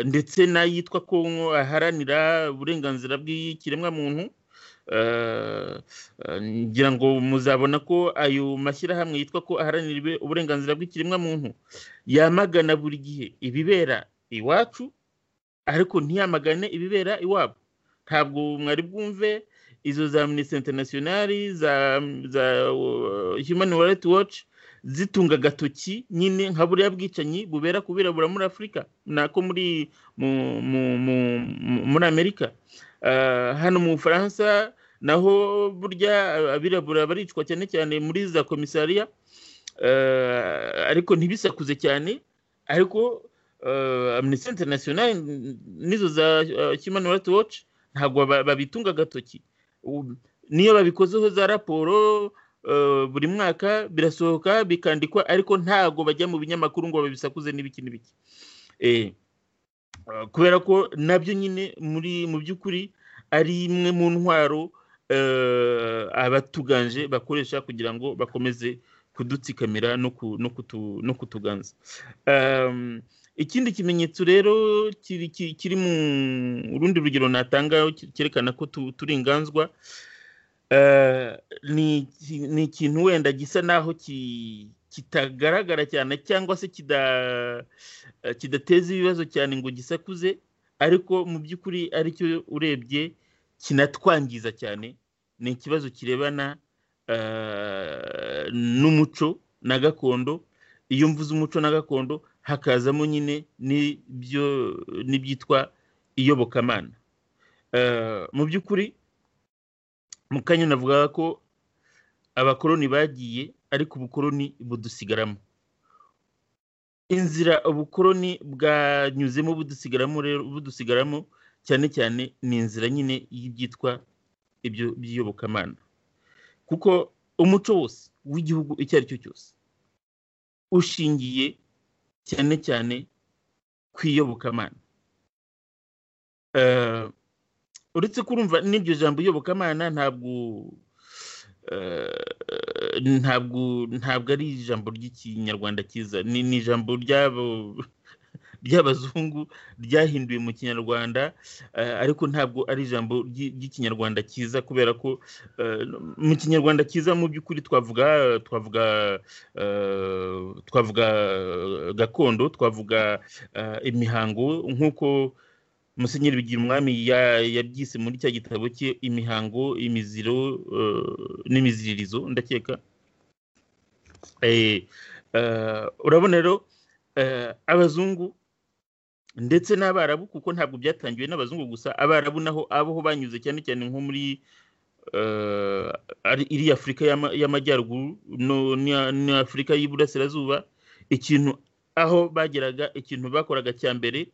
ndetse n'ayitwa ko aharanira uburenganzira bw'ikiremwamuntu ngira ngo muzabona ko ayo mashyirahamwe yitwa ko aharanira uburenganzira bw'ikiremwamuntu yamagana buri gihe ibibera iwacu ariko ntiyamagane ibibera iwabo ntabwo mwari bwumve izo za minisita interinasiyonari za humani warayiti waci zitunga agatoki nyine nka buriya bwicanyi bubera ku birabura muri afurika nako muri muri amerika hano mu bufaransa naho burya abirabura baricwa cyane cyane muri za komisariya ariko ntibisakuze cyane ariko amnesty international nizo za human rights watch ntabwo babitunga agatoki niyo babikozeho za raporo buri mwaka birasohoka bikandikwa ariko ntago bajya mu binyamakuru ngo babisakuze n'ibiki n'ibiki kubera ko nabyo nyine muri mu by'ukuri ari imwe mu ntwaro abatuganje bakoresha kugira ngo bakomeze kudutsikamira no kutuganza ikindi kimenyetso rero kiri mu rundi rugero natanga cyerekana ko turi inganzwa ni ikintu wenda gisa naho kitagaragara cyane cyangwa se kidateza ibibazo cyane ngo gisakuze ariko mu by'ukuri aricyo urebye kinatwangiza cyane ni ikibazo kirebana n'umuco na gakondo iyo mvuze umuco na gakondo hakazamo nyine n'ibyitwa iyobokamana mu by'ukuri mu kanya navugaga ko abakoloni bagiye ariko ubukoloni budusigaramo inzira ubukoloni bwanyuzemo budusigaramo rero budusigaramo cyane cyane ni inzira nyine y'ibyitwa ibyo by'iyobokamana kuko umuco wose w'igihugu icyo ari cyo cyose ushingiye cyane cyane ku iyobokamana uretse kurumva n'iryo jambo iyobokamana ntabwo ntabwo ntabwo ari ijambo ry'ikinyarwanda cyiza ni ijambo ry'abazungu ryahinduwe mu kinyarwanda ariko ntabwo ari ijambo ry'ikinyarwanda cyiza kubera ko mu kinyarwanda cyiza mu by'ukuri twavuga twavuga twavuga gakondo twavuga imihango nk'uko musenyeri bigira umwami yabyise muri cya gitabo cye imihango imiziro n'imiziririzo ndakeka urabona rero abazungu ndetse n'abarabu kuko ntabwo byatangiwe n'abazungu gusa abarabu naho abaho banyuze cyane cyane nko muri iriya afurika y'amajyaruguru ni afurika y'iburasirazuba ikintu aho bageraga ikintu bakoraga cya mbere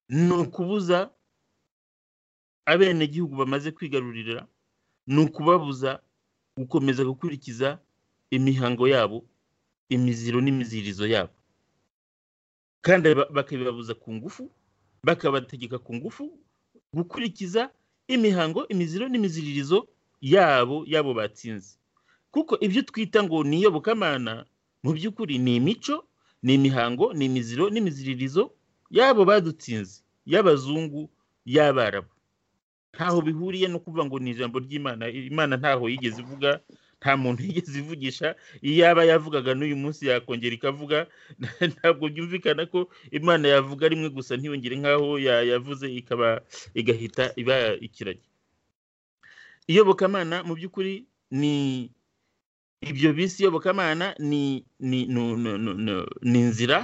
ni ukubuza abenegihugu bamaze kwigarurira ni ukubabuza gukomeza gukurikiza imihango yabo imiziro n'imizirizo yabo kandi bakabibabuza ku ngufu bakabategeka ku ngufu gukurikiza imihango imiziro n'imiziririzo yabo yabo batsinze kuko ibyo twita ngo ni iyobokamana mu by'ukuri ni imico ni imihango ni imiziro n'imiziririzo yabo badutsinze y'abazungu y'abarabu ntaho bihuriye no kuvuga ngo ni ijambo ry'imana imana ntaho yigeze ivuga nta muntu yigeze ivugisha iyo yaba yavugaga n'uyu munsi yakongera ikavuga ntabwo byumvikana ko imana yavuga rimwe gusa ntiyongere nk'aho yavuze ikaba igahita iba ikiragi iyobokamana mu by'ukuri ni ibyo bisi iyobokamana ni inzira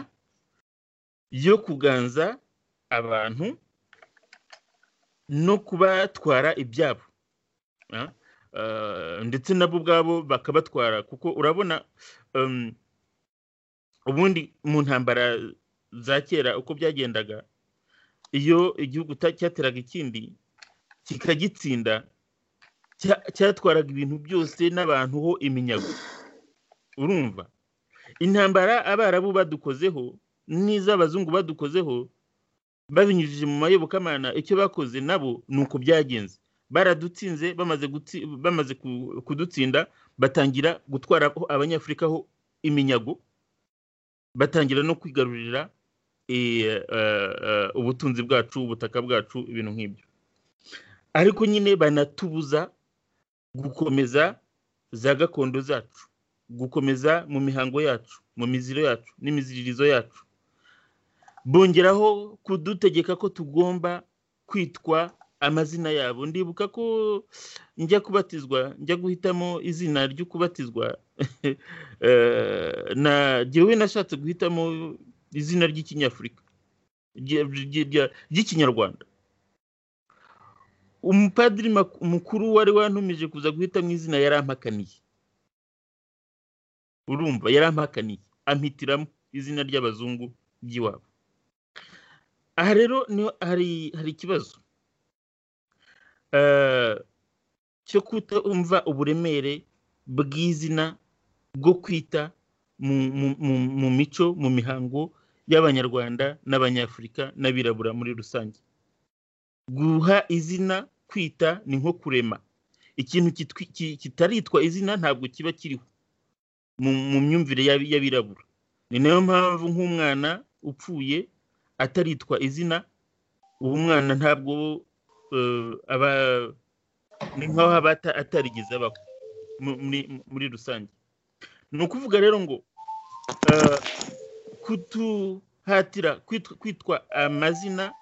yo kuganza abantu no kubatwara ibyabo ndetse nabo ubwabo bakabatwara kuko urabona ubundi mu ntambara za kera uko byagendaga iyo igihugu cyateraga ikindi kikagitsinda cyatwaraga ibintu byose n'abantu ho iminyago urumva intambara abarabu badukozeho n'iz'abazungu badukozeho babinyujije mu mayobokamana icyo bakoze nabo ni uko byagenze baradutsinze bamaze kudutsinda batangira gutwara abanyafurika ho iminyago batangira no kwigarurira ubutunzi bwacu ubutaka bwacu ibintu nk'ibyo ariko nyine banatubuza gukomeza za gakondo zacu gukomeza mu mihango yacu mu miziro yacu n'imiziririzo yacu bongeraho kudutegeka ko tugomba kwitwa amazina yabo ndibuka ko njya kubatizwa njya guhitamo izina ryo kubatizwa na jyewe nashatse guhitamo izina ry'ikinyafurika ry'ikinyarwanda umupadiri mukuru wari wantumije kuza guhitamo izina yarampakaniye urumva yarampakaniye ampitiramo izina ry'abazungu ry'iwabo aha rero hari ikibazo cyo kutumva uburemere bw'izina bwo kwita mu mico mu mihango y'abanyarwanda n'abanyafurika n'abirabura muri rusange guha izina kwita ni nko kurema ikintu kitwi- ki- kitaritwa izina ntabwo kiba kiriho mu- mu myumvire y'ab- y'abirabura ni nayo mpamvu nk'umwana upfuye ataritwa izina uwo mwana ntabwo eh, aba ni nk'aho aba ata- atarigeze abaho mu- muri- muri rusange ni ukuvuga rero ngo eh, kutuhatira kwitwa- kwitwa amazina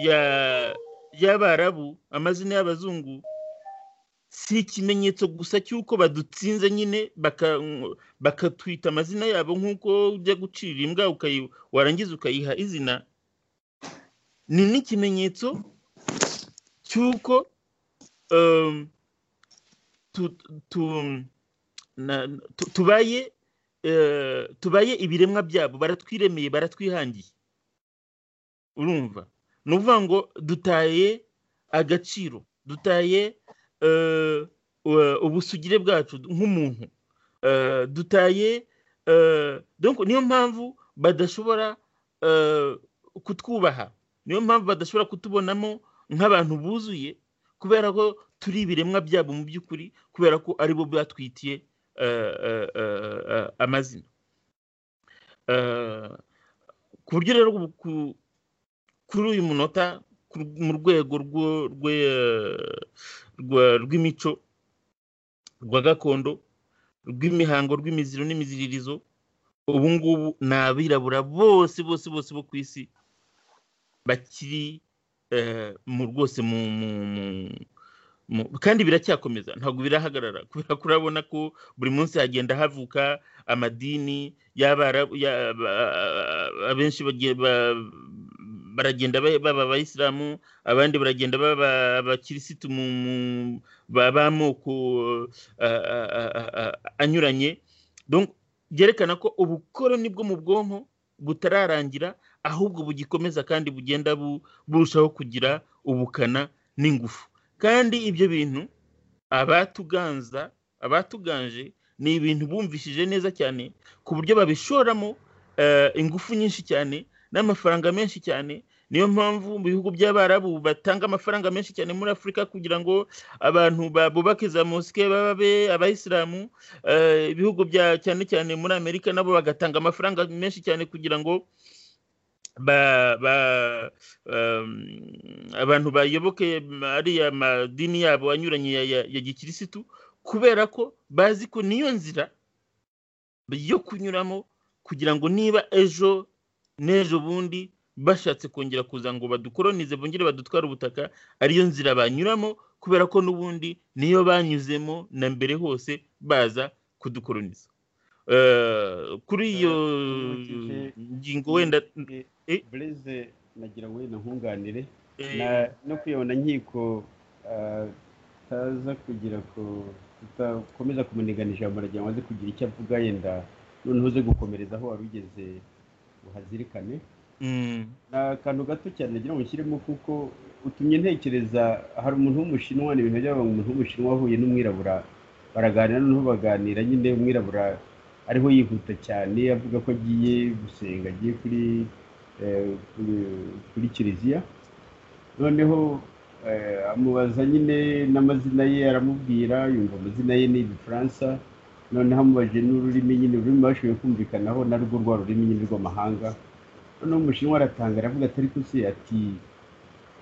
ya- y'abarabu amazina y'abazungu si ikimenyetso gusa cy'uko badutsinze nyine baka- bakatwita amazina yabo nk'uko ujya gucira imbwa ukayi- warangiza ukayiha izina ni n'ikimenyetso cy'uko em, tu- tu- na- tu- tubaye eh, tubaye ibiremwa byabo baratwiremeye baratwihangiye urumva ni ukuvuga ngo dutaye agaciro dutaye eh, u- ubusugire bwacu nk'umuntu Eh, dutaye eh, donc niyo mpamvu badashobora eh, kutwubaha niyo mpamvu badashobora kutubonamo nk'abantu buzuye kubera ko turi ibiremwa byabo mu by'ukuri kubera ko aribo batwitiye eh, eh, eh, eh, amazina Eh, ku buryo rero ubu ku- kuri uyu munota ku- mu rwego rwo- rwe- rwa- rw'imico rwa gakondo rw'imihango rw'imiziro n'imiziririzo ubu ngubu ni abirabura bose bose bose bo ku isi bakiri eh, mu rwose mu mu- mu- mu- kandi biracyakomeza ntabwo birahagarara kubera ko urabona ko buri munsi hagenda havuka amadini y'abarabu ya- ba- abenshi bagiye ba- baragenda ba- baba abayisilamu abandi baragenda baba abakirisitu mu mu- ba- b'amoko eh, a- a- a- a- anyuranye Donc, byerekana ko ubukoroni bwo mu bwonko butararangira ahubwo bugikomeza kandi bugenda bu- burushaho kugira ubukana n'ingufu kandi ibyo bintu abatuganza abatuganje ni ibintu bumvishije neza cyane ku buryo babishoramo eh, ingufu nyinshi cyane n'amafaranga menshi cyane niyo mpamvu mu bihugu by'abarabu batanga amafaranga menshi cyane muri afurika kugira ngo abantu ba- bubake za mosike babe abayisilamu eh, ibihugu bya cyane cyane muri amerika nabo bagatanga amafaranga menshi cyane kugira ngo ba, ba, um, abantu bayoboke ariya madini yabo anyuranye ya, ya, ya gikirisitu kubera ko bazi ko niyo nzira yo kunyuramo kugira ngo niba ejo n'ejo bundi bashatse kongera kuza ngo badukoronize bongere badutware ubutaka ariyo nzira banyuramo kubera ko n'ubundi niyo banyuzemo na mbere hose baza kudukoroniza Eh, kuri iyo nkurikije- ngingo wenda Eh. bureze nagira wenda nkunganire Eh, Na- no kwibona nkiko utaza kugira ko tutakomeza kumunigana ijambo aragira ngo aze kugira icyo avuga yenda noneho uze gukomereza aho wari ugeze uhazirikane mm, ni akantu gato cyane nagira ngo nshyiremo kuko utumye ntekereza hari umuntu w'umushinwa ni ibintu byaba umuntu w'umushinwa wahuye n'umwirabura baraganira noneho baganira nyine umwirabura ariho yihuta cyane avuga ko agiye gusenga agiye kuri eh, kuri- kuri kiliziya noneho eh, amubaza nyine n'amazina ye aramubwira yumva amazina ye ni igifaransa noneho amubajije n'ururimi nyine ururimi bashoboye kumvikanaho narwo rwa rurimi nyine rw'amahanga noneho umushinwa aratanga aravuga atari kusi ati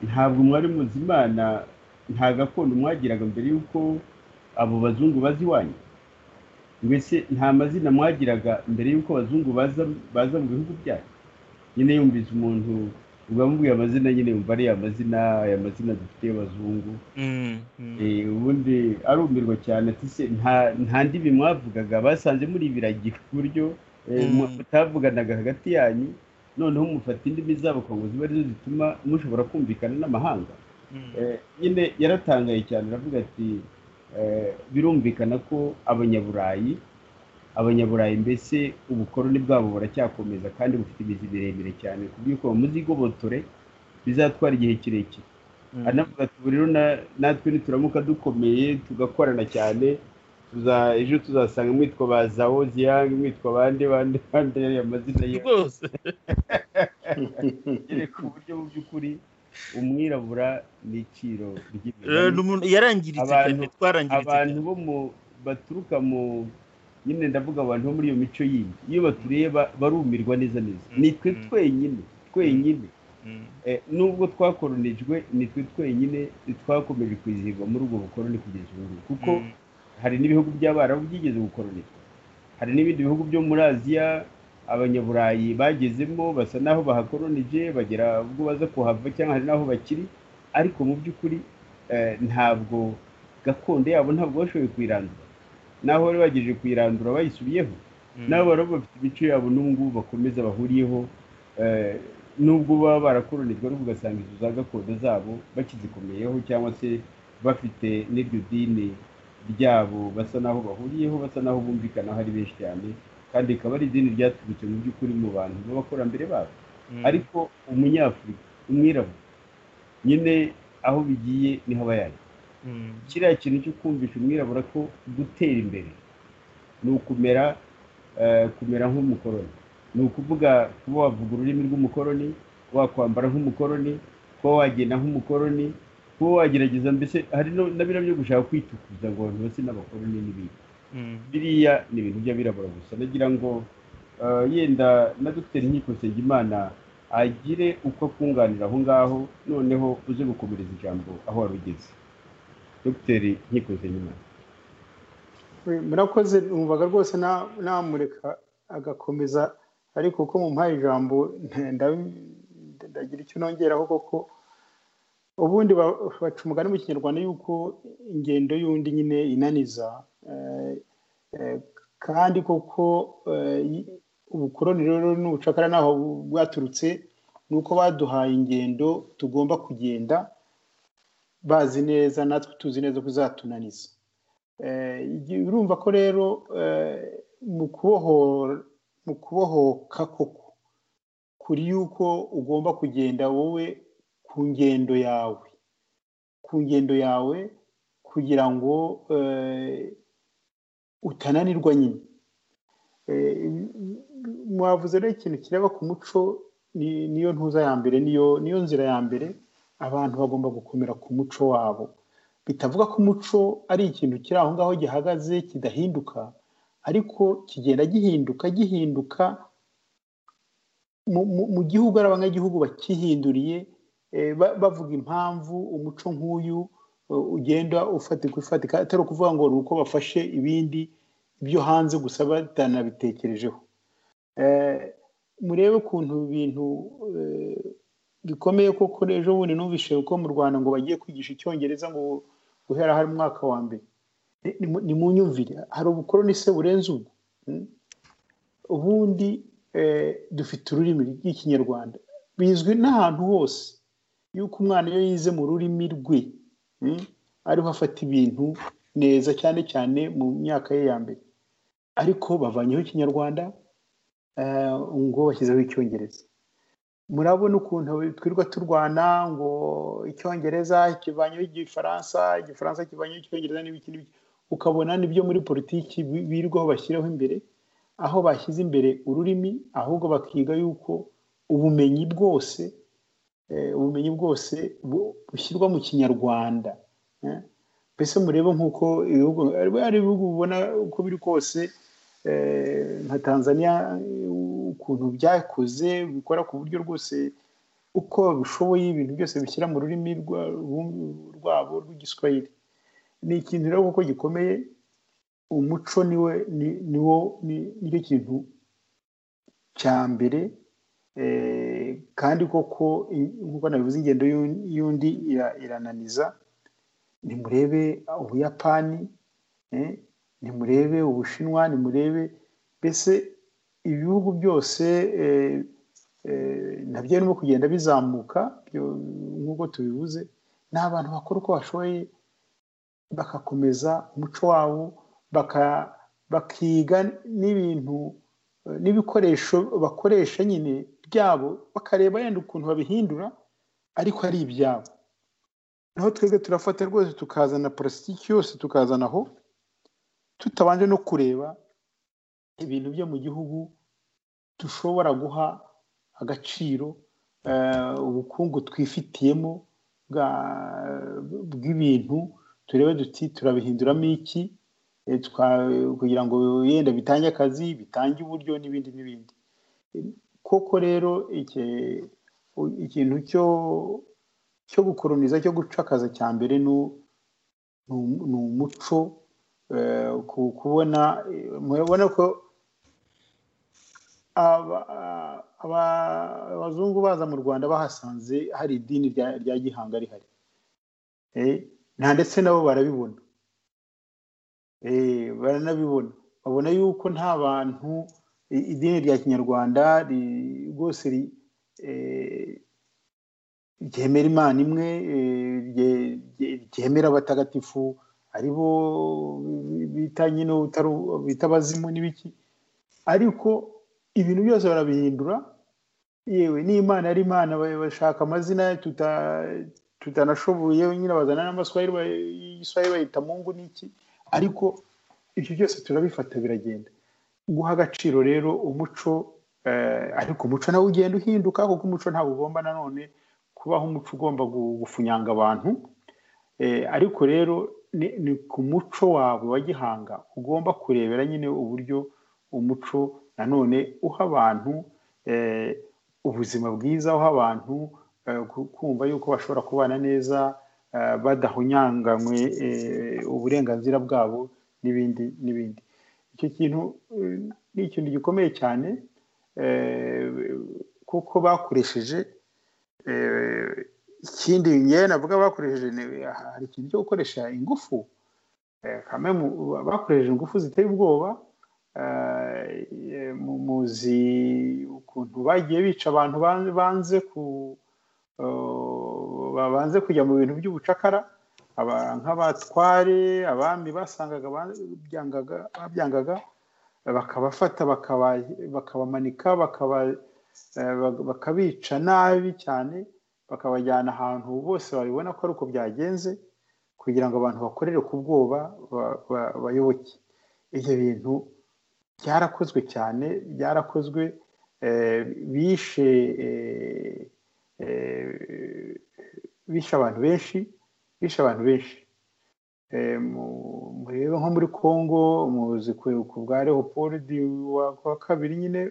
ntabwo mwari muzi imana nta gakondo mwagiraga mbere y'uko abo bazungu bazi iwanyu mbese nta mazina mwagiraga mbere y'uko abazungu baza baza mu bihugu byanyu nyine yumvise umuntu ubamubwiye amazina nyine yumva ari ya mazina aya mazina dufite y'abazungu mm, mm, Eh, ubundi arumirwa cyane ati se nta nta ndimi mwavugaga basanze muri ibiragi ku buryo eh, Mm. mwa- mutavuganaga hagati yanyu noneho mufata indimi zabo kugira ngo zibe arizo zituma mushobora kumvikana n'amahanga mm. Eh, nyine yaratangaye cyane aravuga ati eh, birumvikana ko abanyaburayi abanyaburayi mbese ubukoroni bwabo buracyakomeza kandi bufite imizi miremire cyane ku buryo kuva muzigobotore bizatwara igihe kirekire Mm. anavuga ati ubu rero na- natwe nituramuka dukomeye tugakorana cyane tuza ejo tuzasanga mwitwa ba zawo ziyange mwitwa bande bande bande ariya mazina ye rwose yereka uburyo mu by'ukuri umwirabura ni iciro Eh, ni ry'imigani umuntu yarangiritse Abantu- cyane twarangiritse abantu cyane bo mu baturuka mu nyine ndavuga abantu bo muri iyo mico yindi iyo batureba barumirwa neza neza Mm. ni twe Mm. twenyine twenyine Mm. Eh, nubwo twakoronijwe ni twe twenyine twakomeje kwizihirwa muri ubwo bukoroni kugeza ubu ngubu. kuko Mm. hari n'ibihugu by'abarabu byigeze gukoronizwa hari n'ibindi bihugu byo muri aziya abanyaburayi bagezemo basa n'aho bahakoronije bagera ubwo baza kuhava cyangwa hari n'aho bakiri ariko mu by'ukuri eh, ntabwo gakondo yabo ntabwo bashoboye kuyirandura naho bari bagejeje kuyirandura bayisubiyeho Mm. n'abarabu bafite imico yabo n'ubu ngubu bakomeza bahuriyeho eh, nubwo baba barakoronijwe ariko ugasanga izo za gakondo zabo bakizikomeyeho cyangwa se bafite n'iryo dini ryabo basa n'aho bahuriyeho basa n'aho bumvikanaho ari benshi cyane kandi rikaba ari idini ryaturutse mu by'ukuri mu bantu b'abakurambere babo Mm. ariko umunyafurika umwirabura nyine aho bigiye niho aba yaje Mm. kiriya kintu cyo kumvisha umwirabura ko gutera imbere ni ukumera eh, kumera nk'umukoroni ni ukuvuga kuba wavuga ururimi rw'umukoroni wakwambara nk'umukoroni kuba wagenda nk'umukoroni kuba wagerageza mbese hari no- na biriya byo gushaka kwitukuza ngo abantu base n'abakoroni n'ibindi Mm. biriya ni ibintu by'abirabura gusa nagira ngo eh, yenda na dogiteri nkiko nsengimana agire uko akunganira aho ngaho noneho uze gukomereza ijambo aho wari ugeze dogiteri nkiko nsengimana murakoze mwumvaga rwose na- namureka agakomeza ariko uko mumpaye ijambo nda- ndagira icyo nongeraho koko ubundi ba- baca umugani mu kinyarwanda yuko ingendo y'undi nyine inaniza eh, eh, kandi koko eh, y- ubukoroni rero n'ubucakara naho bu- bwaturutse ni uko baduhaye ingendo tugomba kugenda bazi neza natwe tuzi neza ko izatunaniza Eh, igi- urumva ko rero eh, mu kubohora mu kubohoka koko kuri yuko ugomba kugenda wowe ku ngendo yawe ku ngendo yawe kugira ngo eh, utananirwa nyine Eh, mwavuze rero ikintu kireba ku muco ni- niyo ntuza ya mbere niyo niyo nzira ya mbere abantu bagomba gukomera ku muco wabo bitavuga ko umuco ari ikintu kiri aho ngaho gihagaze kidahinduka ariko kigenda gihinduka gihinduka mu, mu, mu gihugu ari abanyagihugu bakihinduriye eh, ba- bavuga impamvu umuco nk'uyu eh, ugenda ufatika ufatika atari ukuvuga ngo ni uko bafashe ibindi byo hanze gusa batanabitekerejeho Eh, murebe ukuntu ibintu eh, bikomeye koko ejo bundi numvise ko mu rwanda ngo bagiye kwigisha icyongereza ngo guhera hari umwaka wa mbere Ni- ni mu- ni mu nyumvire hari ubukoroni se burenze ubwo Mm. ubundi eh, dufite ururimi rw'ikinyarwanda bizwi n'ahantu hose yuko umwana iyo yize mu rurimi rwe mm, ariho afata ibintu neza cyane cyane mu myaka ye ya mbere ariko bavanyeho ikinyarwanda eh, ngo bashyizeho icyongereza murabona ukuntu twirirwa turwana ngo icyongereza kivanyeho igifaransa igifaransa kivanyeho icyongereza n'ibiki n'ibiki ukabona n'ibyo muri politiki bi- birirwaho bashyiraho imbere aho bashyize imbere ururimi ahubwo bakiga yuko ubumenyi bwose eh, ubumenyi bwose bu- bushyirwa mu kinyarwanda eh. mbese murebe nk'uko ibihugu hari ibihugu ubona uko biri kose eh, nka tanzania eh, ukuntu byakoze bikora ku buryo rwose uko babishoboye ibintu byose bishyira mu rurimi rwa- rwum- rwabo rw'igiswahili ni ikintu rero kuko gikomeye umuco niwe ni- niwo ni- nicyo kintu cya mbere eh, kandi koko i- nk'uko nabivuze ingendo y'un- y'undi ira- irananiza nimurebe ubuyapani eh, nimurebe ubushinwa nimurebe mbese ibihugu byose eh, eh, nabyo birimo kugenda bizamuka byo- nk'uko tubivuze ni abantu bakora uko bashoboye bagakomeza umuco wabo baka- bakiga n'ibintu eh, n'ibikoresho bakoresha nyine byabo bakareba yenda ukuntu babihindura ariko ari ibyabo naho twebwe turafata rwose tukazana parasitiki yose tukazana aho tutabanje no kureba ibintu byo mu gihugu dushobora guha agaciro eh, ubukungu twifitiyemo bwa- bw'ibintu turebe duti turabihinduramo iki eh, twa- kugira ngo yenda bitange akazi bitange uburyo n'ibindi n'ibindi koko rero iki- ikintu cyo cyo gukoroniza cyo gucakaza cya mbere ni u- ni umu- ni umuco eh, ku- kubona eh, murabona ko aba- aba- abazungu baza mu rwanda bahasanze hari idini rya rya gihanga rihari Eh, nta ndetse nabo barabibona Eh, baranabibona babona yuko nta bantu i- idini rya kinyarwanda ri- rwose ri- eh, ryemera imana imwe eh, rye- rye- ryemera abatagatifu aribo bita nyine utari bita abazimu n'ibiki ariko ibintu byose barabihindura yewe n'imana ari imana ba- bashaka amazina tuta tutanashoboye nyine bazana n'amaswahili ba- y'igiswahili bayita mungu n'iki ariko ibyo byose turabifata biragenda guha agaciro rero umuco eh, ariko umuco nawe ugenda uhinduka kuko umuco ntabwo ugomba nanone kubaho umuco ugomba gu- gufunyanga abantu Eh, ariko rero ni ni ku muco wawe wa gihanga ugomba kurebera nyine uburyo umuco nanone uha abantu eh, ubuzima bwiza uha abantu eh, ku- kumva yuko bashobora kubana neza eh, badahonyanganywe eh, uburenganzira bwabo n'ibindi n'ibindi icyo kintu eh, ni ikintu gikomeye cyane eh, kuko bakoresheje eh, ikindi ngewe navuga bakoresheje ni- hari ikintu cyo gukoresha ingufu eh, kamwe mu- bakoresheje ingufu ziteye ubwoba eh, eh, mu- muzi ukuntu bagiye bica abantu ban- banze ku eh, banze kujya mu bintu by'ubucakara aba- nk'abatware abami basangaga babyangaga babyangaga, bakabafata bakaba- bakabamanika bakaba- eh, bak- bakabica nabi cyane bakabajyana ahantu bose babibona ko ari uko byagenze kugira ngo abantu bakorere ku bwoba ba- ba- bayoboke ibyo bintu byarakozwe cyane byarakozwe eh, bishe eh, eh, bishe abantu benshi bishe abantu benshi Eh, mu- murebe nko muri congo muzi ku- ku bwa leopold wa wa kabiri nyine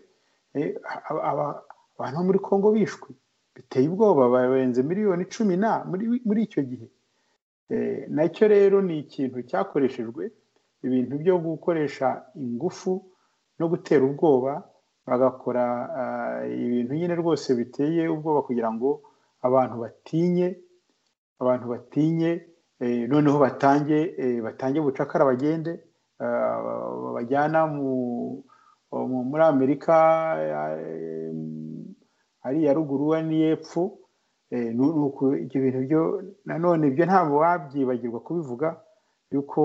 eh, aba- aba- abantu bo muri congo bishwe biteye ubwoba barenze miliyoni cumi na muri muri icyo gihe Eh, nacyo rero ni ikintu cyakoreshejwe ibintu byo gukoresha ingufu no gutera ubwoba bagakora ah, ibintu nyine rwose biteye ubwoba kugira ngo abantu batinye abantu batinye eh, noneho batange eh, batange bucakara bagende ah, babajyana mu mu- muri amerika eh, ari iya ruguru n'iy'epfo Eh, nu- ni uku ibyo bintu byo nanone ibyo ntabwo wabyibagirwa kubivuga yuko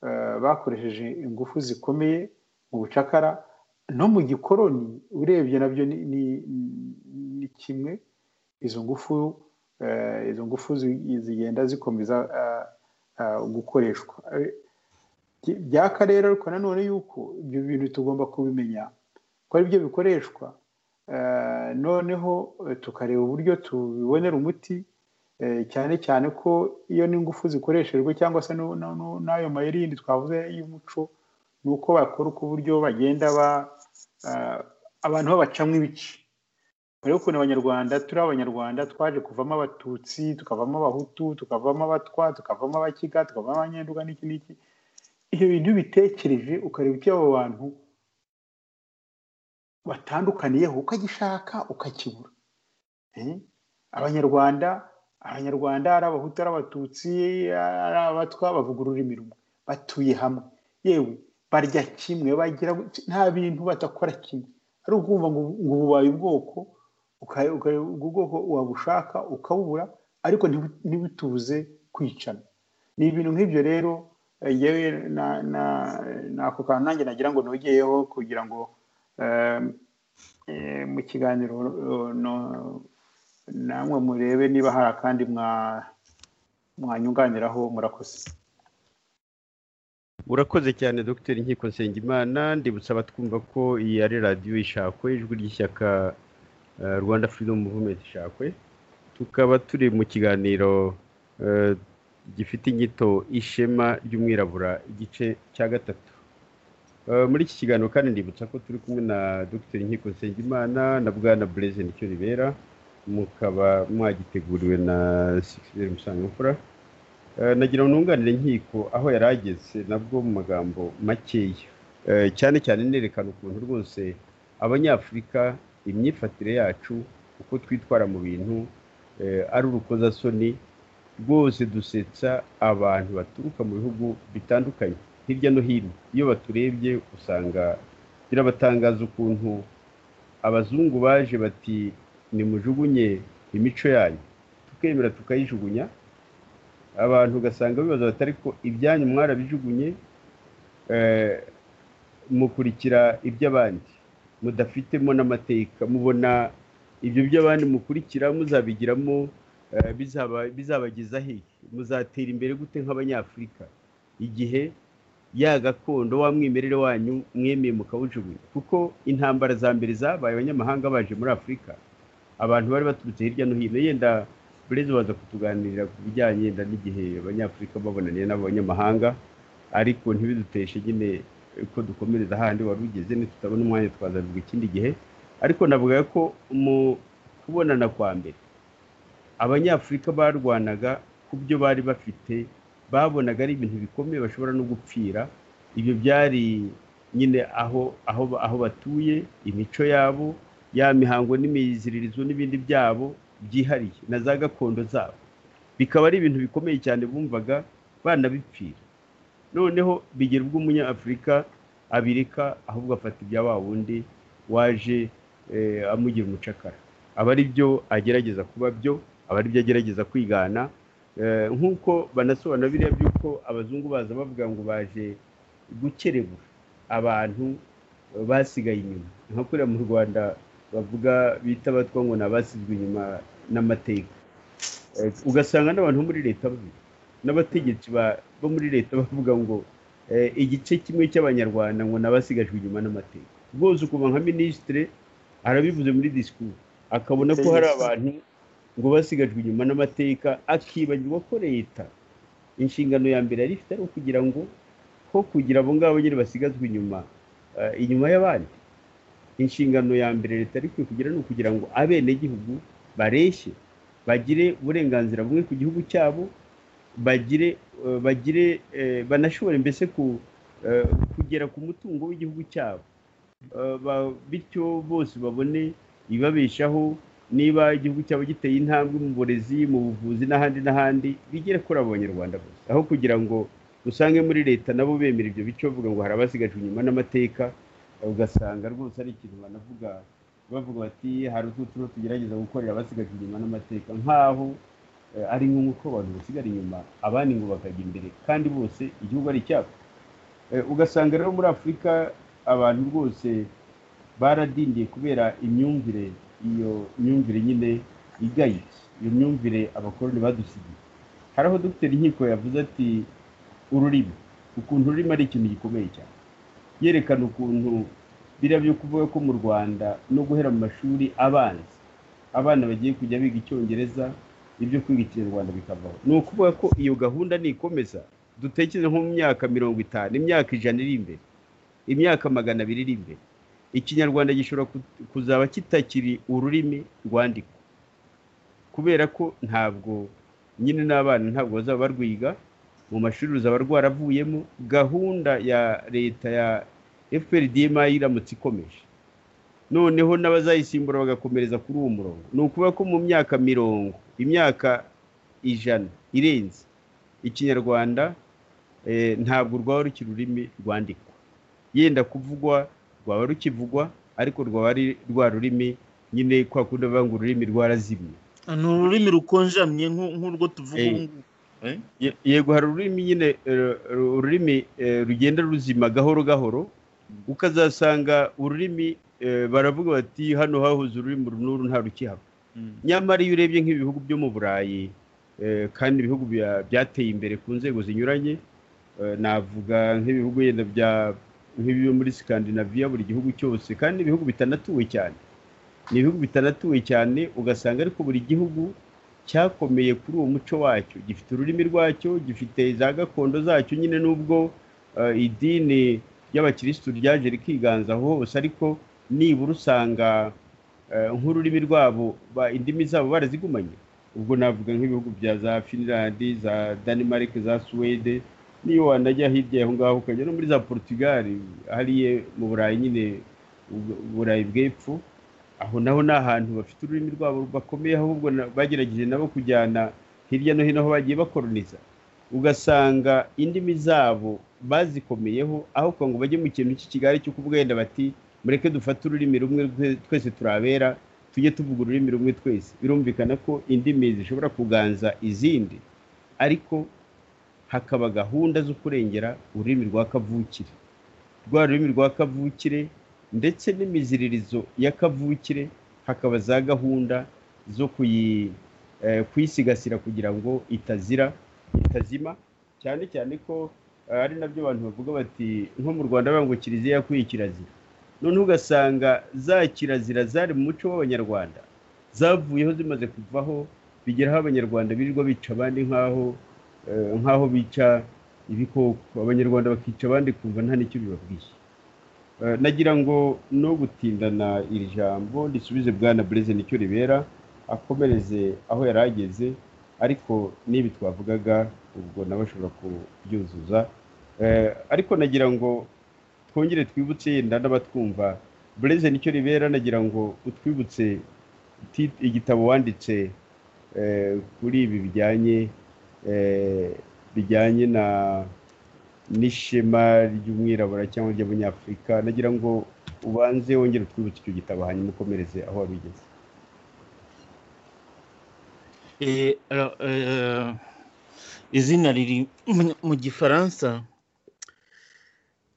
eh, bakoresheje ingufu zikomeye mu bucakara no mu gikoroni urebye nabyo ni- ni- ni kimwe izo ngufu eh, izo ngufu zi- zigenda zikomeza eh, eh, gukoreshwa Eh, by- byaka rero ariko nanone yuko ibyo bintu tugomba kubimenya ko ari byo bikoreshwa Eh, noneho eh, tukareba uburyo tubibonera umuti eh, cyane cyane ko iyo n'ingufu zikoreshejwe cyangwa se nu- nu- nu- n'ayo mayeri yindi twavuze y'umuco ni uko bakora uko uburyo bagenda ba eh, abantu babacamo ibice rero ukuntu abanyarwanda turi abanyarwanda twaje kuvamo abatutsi tukavamo abahutu tukavamo abatwa tukavamo abakiga tukavamo abanyenduga n'iki n'iki ibyo bintu iyo ubitekereje ukareba icyo abo bantu batandukaniyeho ukagishaka ukakibura Eh? abanyarwanda abanyarwanda ari abahutu ari abatutsi ari abatwa bavuga ururimi rumwe batuye hamwe yewe barya kimwe bagira nta bintu badakora kimwe ari ukumva ngo ngo ububaye ubwoko uka- uka- ubwo ubwoko wabushaka ukabubura ariko ntibu- ntibutubuze kwicana ni ibintu nk'ibyo rero eh, yewe na- na- n'ako kantu nanjye nagira ngo nogeyeho kugira ngo eh, eh, mu kiganiro eh, no- namwe murebe niba hari akandi mwa- mwanyunganiraho murakoze urakoze cyane dogiteri nkiko nsengimana ndibutsa abatwumva ko iyi ari radiyo ishakwe ijwi ry'ishyaka eh, rwanda freedom movement ishakwe tukaba turi mu kiganiro eh, gifite inyito ishema ry'umwirabura igice cya gatatu Eh, muri iki kiganiro kandi ndibutsa ko turi kumwe na dogiteri nkiko nsengimana na bwana bureze nicyo ribera mukaba mwagiteguriwe na sikisiberi musangamfura Eh, nagira ngo nunganire nkiko aho yari ageze nabwo mu magambo makeya Eh, cyane cyane nerekana ukuntu rwose abanyafurika imyifatire yacu uko twitwara mu bintu eh, ari urukozasoni rwose dusetsa abantu baturuka mu bihugu bitandukanye hirya no hino iyo baturebye usanga birabatangaza ukuntu abazungu baje bati nimujugunye imico yanyu tukemera tukayijugunya abantu ugasanga bibaza batari ko ibyanyu mwarabijugunye eh, mukurikira iby'abandi mudafitemo n'amateka mubona ibyo by'abandi mukurikira muzabigiramo eh, bizaba- bizabageza hehe muzatera imbere gute nk'abanyafurika igihe ya gakondo wa mwimerere wanyu mwemeye mukawujugunya kuko intambara za mbere zabaye abanyamahanga baje muri afurika abantu bari baturutse hirya no hino yenda burezi baza kutuganirira ku bijyanye yenda n'igihe abanyafurika babonaniye n'abanyamahanga ariko ntibiduteshe nyine ko dukomereza hahandi wari ugeze nitutabona umwanya twazabivuga ikindi gihe ariko navuga ko mu kubonana kwa mbere abanyafurika barwanaga ku byo bari bafite babonaga ari ibintu bikomeye bashobora no gupfira ibyo byari nyine aho aho aho batuye imico yabo ya mihango n'imiziririzo n'ibindi byabo byihariye na za gakondo zabo bikaba ari ibintu bikomeye cyane bumvaga banabipfira noneho bigera ubwo umunyafurika abireka ahubwo afata ibya wa wundi waje eh, amugira umucakara aba ari byo agerageza kuba byo aba ari byo agerageza kwigana Eh, nk'uko banasobanura biriya by'uko abazungu baza bavuga ngo baje gukerebura abantu eh, basigaye inyuma nka kuriya mu rwanda bavuga bita abatwa ngo ni abasizwe inyuma n'amateka Eh, ugasanga n'abantu bo muri leta babi- n'abategetsi ba- bo muri leta bavuga ngo eh, igice kimwe cy'abanyarwanda ngo ni abasigajwe inyuma n'amateka rwose ukuma nka minisitire arabivuze muri disikuru akabona ko hari abantu ngo basigajwe inyuma n'amateka akibagirwa ko leta inshingano ya mbere yari ifite ari ukugira ngo ko kugira abo ngabo nyine basigazwe inyuma eh, inyuma y'abandi inshingano ya mbere leta yari ikwiye kugira ni ukugira ngo abenegihugu bareshye bagire uburenganzira bumwe ku gihugu cyabo bagire eh, bagire eh, banashobore mbese ku eh, kugera ku mutungo w'igihugu cyabo Eh, ba- bityo bose babone ibibabeshaho niba igihugu cyabo giteye intambwe mu burezi mu buvuzi n'ahandi n'ahandi bigere kuri abo banyarwanda bose aho kugira ngo usange muri leta nabo bemera ibyo bice bavuga ngo hari abasigajwe inyuma n'amateka ugasanga rwose ari ikintu banavuga bavuga bati hari utwo tugerageza gukorera abasigajwe inyuma n'amateka nk'aho eh, ari nk'uko abantu basigara inyuma abandi ngo bakajya imbere kandi bose igihugu ari icyabo Eh, ugasanga rero muri afurika abantu rwose baradindiye kubera imyumvire iyo myumvire nyine igayitse iyo myumvire abakoroni badusigiye hari aho dogiteri nkiko yavuze ati ururimi ukuntu ururimi ari ikintu gikomeye cyane yerekana ukuntu biriya byo kuvuga ko mu rwanda no guhera mu mashuri abanza abana bagiye kujya biga icyongereza ibyo kwiga ikinyarwanda bikavaho ni ukuvuga ko iyo gahunda nikomeza dutekereze nko mu myaka mirongo itanu imyaka ijana iri imbere imyaka magana abiri iri imbere ikinyarwanda gishobora ku- kuzaba kitakiri ururimi rwandikwa kubera ko ntabwo nyine n'abana ntabwo bazaba barwiga mu mashuri ruzaba rwaravuyemo gahunda ya leta ya fprdma iramutse ikomeje noneho n'abazayisimbura bagakomereza kuri uwo murongo ni ukuvuga ko mu myaka mirongo imyaka ijana irenze ikinyarwanda eh, ntabwo rwaba rukiri ururimi rwandikwa yenda kuvugwa rwaba rukivugwa ariko rwaba ari rwa rurimi nyine kwa kundi bavuga ngo ururimi rwarazimye ni ururimi rukonjamye nk'u- nk'urwo tuvuga Eh. ubu ngubu Eh? Ye- yego hari ururimi nyine eh, ru- ururimi eh, rugenda ruzima gahoro gahoro ukazasanga ururimi eh, baravuga bati hano hahoze ururimi uru n'uru nta rukihaba Mm. nyamara iyo urebye nk'ibihugu byo mu burayi eh, kandi ibihugu bya- byateye imbere ku nzego zinyuranye navuga nk'ibihugu yenda bya nk'ibiba muri sikandinaviya buri gihugu cyose kandi ibihugu bitanatuwe cyane ni ibihugu bitanatuwe cyane ugasanga ariko buri gihugu cyakomeye kuri uwo muco wacyo gifite ururimi rwacyo gifite za gakondo zacyo nyine n'ubwo idini ry'abakirisitu ryaje rikiganzaho hose ariko nibura usanga nk'ururimi rwabo indimi zabo barazigumanye ubwo navuga nk'ibihugu bya za finland za denmark za suwede niyo wanajya hirya aho ngaho ukajya no muri za portugal hariya mu burayi nyine uburayi bw'epfo aho naho ni ahantu bafite ururimi rwabo bakomeye ahubwo bagerageje nabo kujyana hirya no hino aho bagiye bakoroniza ugasanga indimi zabo bazikomeyeho aho ngo bajye mu kintu cy'ikigali cyo kuvuga yenda bati mureke dufate ururimi rumwe twese turabera tujye tuvuga ururimi rumwe twese birumvikana ko indimi zishobora kuganza izindi ariko hakaba gahunda zo kurengera ururimi rwa kavukire rwa rurimi rwa kavukire ndetse n'imiziririzo ya kavukire hakaba za gahunda zo kuyisigasira kugira ngo itazira itazima cyane cyane ko ari nabyo abantu bavuga bati nko mu rwanda ngo kiliziya yakwiye kirazira noneho ugasanga za kirazira zari mu muco w'abanyarwanda zavuyeho zimaze kuvaho bigeraho abanyarwanda birirwa bica abandi nk'aho nk'aho bica ibikoko abanyarwanda bakica abandi kumva nta n'icyo bibabwiye nagira ngo no gutindana iri jambo risubize bwana bureze nicyo ribera akomereze aho yari ageze ariko n'ibi twavugaga ubwo nawe ashobora kubyuzuza ariko nagira ngo twongere twibutse yenda n'abatwumva bureze nicyo ribera nagira ngo utwibutse igitabo wanditse kuri ibi bijyanye bijyanye na n'ishema ry'umwirabura cyangwa ry'abanyafurika nagira ngo ubanze wongere utwibutse icyo gitabo hanyuma ukomereze aho wabigeze izina riri mu gifaransa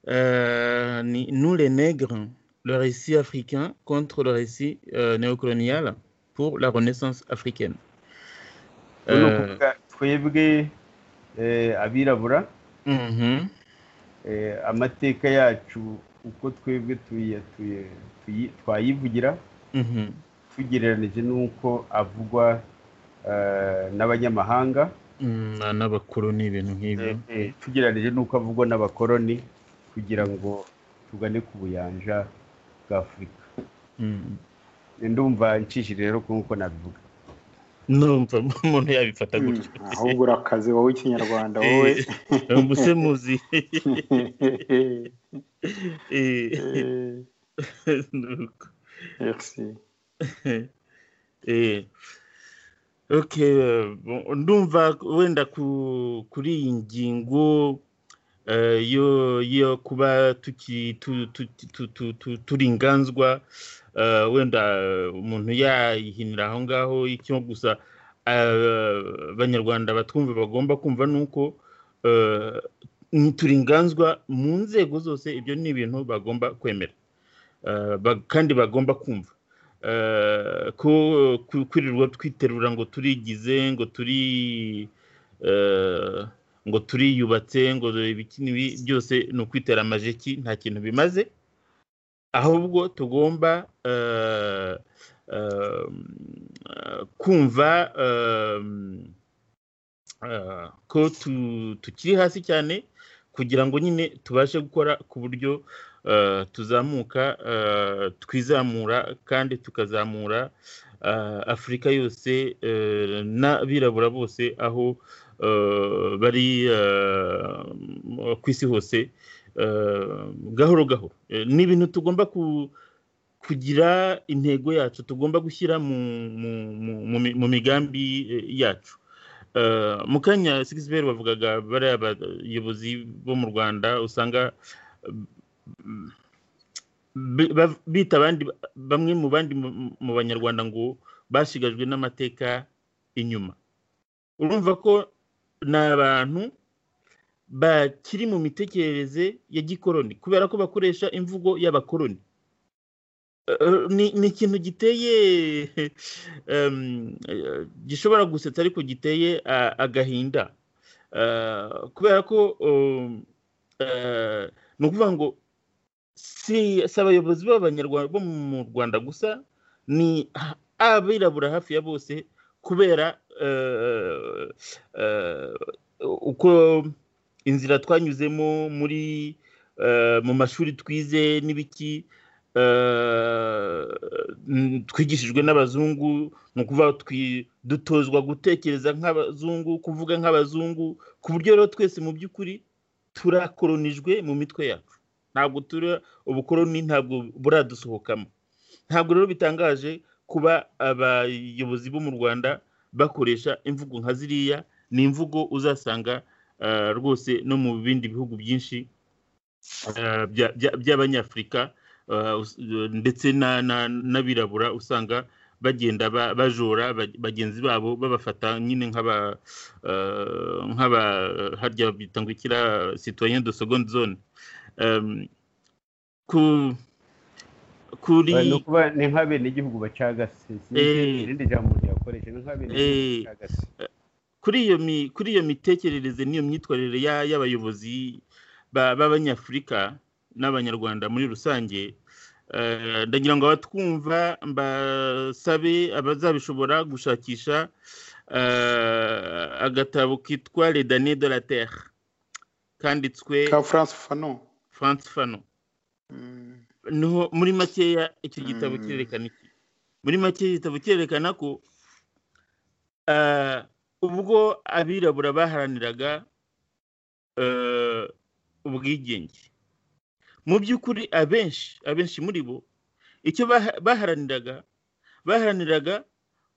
Euh, nous les nègres, le récit africain contre le récit euh, néocolonial pour la renaissance africaine. twebwe abirabura amateka yacu uko twebwe twayivugira tugereranije n'uko avugwa n'abanyamahanga n'abakoloni ibintu nk'ibyo tugereranije n'uko avugwa n'abakoloni kugira ngo tugane ku buyanja bwa afurika ndumva ncishije rero nk'uko nabivuga numva umuntu yabifata gutyo ahubwo urakaze wowe ikinyarwanda wowe mbuse muzi ndumva wenda kuri iyi ngingo yo kuba turi inganzwa wenda umuntu yayihinira aho ngaho icyo gusa abanyarwanda batwumva bagomba kumva ni uko turi inganzwa mu nzego zose ibyo ni ibintu bagomba kwemera kandi bagomba kumva ko kwirirwa twiterura ngo turigize ngo turi ngo turiyubatse ngo ibi byose ni ukwitera amajeki nta kintu bimaze ahubwo tugomba kumva ko tukiri hasi cyane kugira ngo nyine tubashe gukora ku buryo tuzamuka twizamura kandi tukazamura afurika yose n'abirabura bose aho bari ku isi hose gahoro gahoro ni ibintu tugomba kugira intego yacu tugomba gushyira mu migambi yacu mu kanya sigisiberi bavugaga bariya abayobozi bo mu rwanda usanga bita abandi bamwe mu bandi mu banyarwanda ngo bashigajwe n'amateka inyuma urumva ko ni abantu bakiri mu mitekerereze ya gikoroni kubera ko bakoresha imvugo y'abakoroni ni ikintu giteye gishobora gusetsa ariko giteye agahinda kubera ko ni ukuvuga ngo si si abayobozi b'abanyarwanda bo mu rwanda gusa ni abirabura hafi ya bose kubera uko inzira twanyuzemo muri mu mashuri twize n'ibiki twigishijwe n'abazungu ni ukuvuga dutozwa gutekereza nk'abazungu kuvuga nk'abazungu ku buryo rero twese mu by'ukuri turakoronijwe mu mitwe yacu ntabwo turi ubukoroni ntabwo buradusohokamo ntabwo rero bitangaje kuba abayobozi bo mu rwanda bakoresha imvugo nka ziriya ni imvugo uzasanga rwose no mu bindi bihugu byinshi by'abanyafurika ndetse n'abirabura usanga bagenda bajora bagenzi babo babafata nyine nk'aba nk'aba harya bita ngo ikira citoyen de seconde zone kuri ni nk'abene igihugu bacagase irindi jambo ryakoresha ni nk'abene igihugu bacagase kuri iyo mitekerereze n'iyo myitwarire y'abayobozi b'abanyafurika n'abanyarwanda muri rusange ndagira ngo abatwumva mbasabe abazabishobora gushakisha agatabo kitwa le dane de la terre kanditswe ka france fano france fano niho muri makeya icyo gitabo kirerekana iki muri make igitabo kirerekana ko ubwo abirabura baharaniraga ubwigenge mu by'ukuri abenshi abenshi muri bo icyo baharaniraga baharaniraga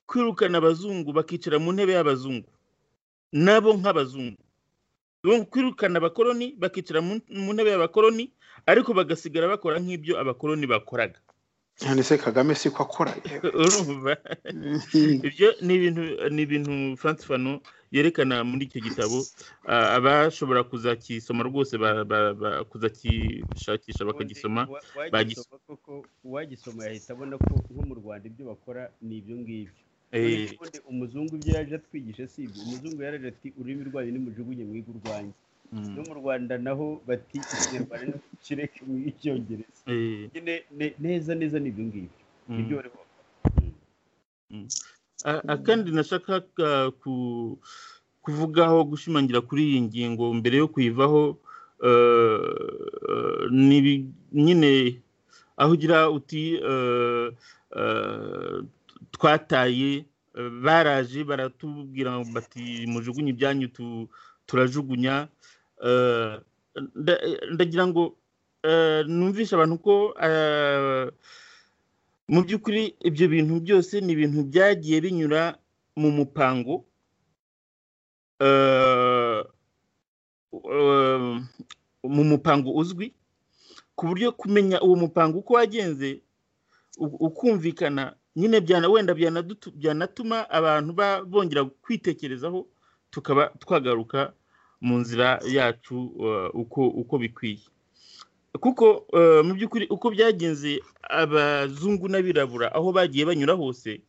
kwirukana abazungu bakicara mu ntebe y'abazungu nabo nk'abazungu kwirukana abakoroni bakicara mu ntebe y'abakoroni ariko bagasigara bakora nk'ibyo abakoroni bakoraga cyane se kagame si ko akora urumva ibyo ni ibintu ni ibintu frank fano yerekana muri icyo gitabo abashobora kuzakisoma rwose kuzakishakisha bakagisoma uwagisoma yahita abona ko nko mu rwanda ibyo bakora ni ibyo ngibyo umuzungu ibyo yaje atwigisha si ibyo umuzungu yaraje ati ururimi rwanyu ni mujugunye mwiga urwanjye no mu rwanda naho bati ikinyarwanda kireke mu icyongereza neza neza ni ibyo ngibyo ibyo bari akandi nashakaga kuvugaho gushimangira kuri iyi ngingo mbere yo kuyivaho ni nyine aho ugira uti twataye baraje baratubwira bati mujugunye ibyanyu turajugunya ndagira ngo numvishe abantu ko mu by'ukuri ibyo bintu byose ni ibintu byagiye binyura mu mupango mu mupango uzwi ku buryo kumenya uwo mupango uko wagenze ukumvikana nyine wenda byanatuma abantu bongera kwitekerezaho tukaba twagaruka mu nzira yacu uko bikwiye kuko mu by'ukuri uko byagenze abazungu n'abirabura aho bagiye banyura hose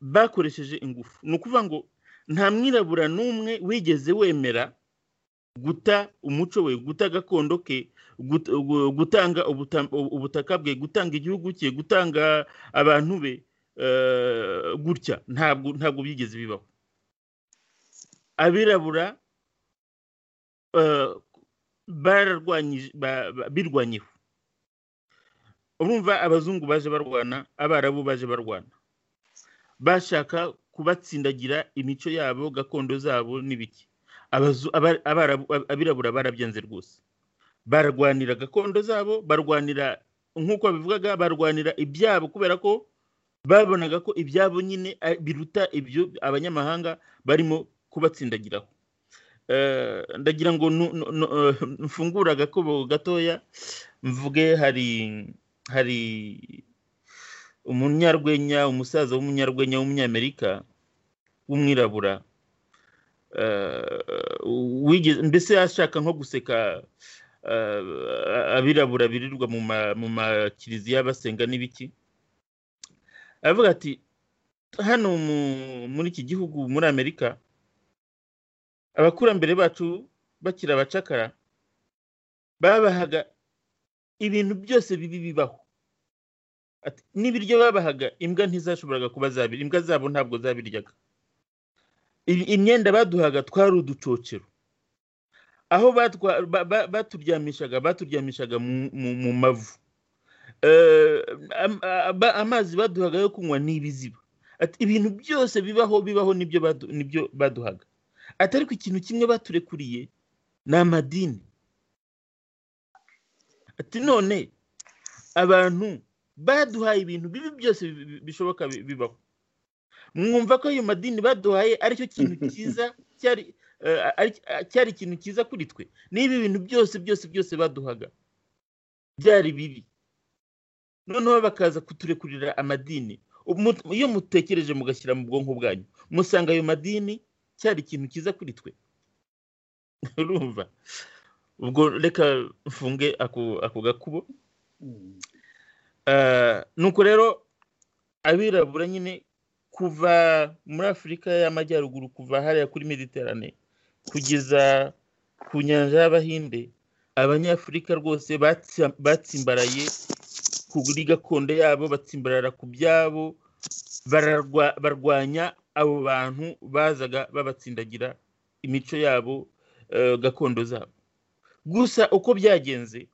bakoresheje ingufu ni ukuvuga ngo nta mwirabura n'umwe wigeze wemera guta umuco we guta gakondo ke gutanga ubutaka bwe gutanga igihugu cye gutanga abantu be gutya ntabwo ntabwo byigeze bibaho abirabura birwanyeho urumva abazungu baje barwana abarabu baje barwana bashaka kubatsindagira imico yabo gakondo zabo n'ibiki abirabura barabyanze rwose barwanira gakondo zabo barwanira nk'uko babivugaga barwanira ibyabo kubera ko babonaga ko ibyabo nyine biruta ibyo abanyamahanga barimo kubatsindagiraho ndagira ngo mfungure agakobo gatoya mvuge hari hari umunyarwenya umusaza w'umunyarwenya w'umunyamerika w'umwirabura mbese ashaka nko guseka abirabura birirwa mu makiriziya basenga n'ibiki aravuga ati hano muri iki gihugu muri amerika abakurambere bacu bakiri abacakara babahaga ibintu byose bibi bibaho Ati, n'ibiryo babahaga imbwa ntizashoboraga kuba zabirya imbwa zabo ntabwo zabiryaga Ibi- imyenda baduhaga twari uducocero aho batwa- ba- ba- baturyamishaga baturyamishaga mu- mu- mu mavu Eh, am- aba- amazi baduhaga yo kunywa ni ibiziba Ati, ibintu byose bibaho bibaho nibyo badu- nibyo baduhaga ati ariko ikintu kimwe baturekuriye ni amadini ati none abantu baduhaye ibintu bibi byose bi- bi- bishoboka bi- bibaho mwumva ko ayo madini baduhaye aricyo kintu cyiza cyari eh, ari- eh, cyari ikintu cyiza kuri twe niba ibintu byose byose byose baduhaga byari bibi noneho bakaza kuturekurira amadini Umu- iyo mutekereje mugashyira mu bwonko bwanyu musanga ayo madini cyari ikintu cyiza kuri twe urumva ubwo reka mfunge ako ako gakubo Mm. Eh, nuko rero abirabura nyine kuva muri afurika y'amajyaruguru kuva hariya kuri mediterane kugeza ku nyanja y'abahinde abanyafurika rwose batsi- batsimbaraye kuri gakondo yabo batsimbarara ku byabo bararwa- barwanya abo bantu bazaga babatsindagira imico yabo eh, gakondo zabo gusa uko byagenze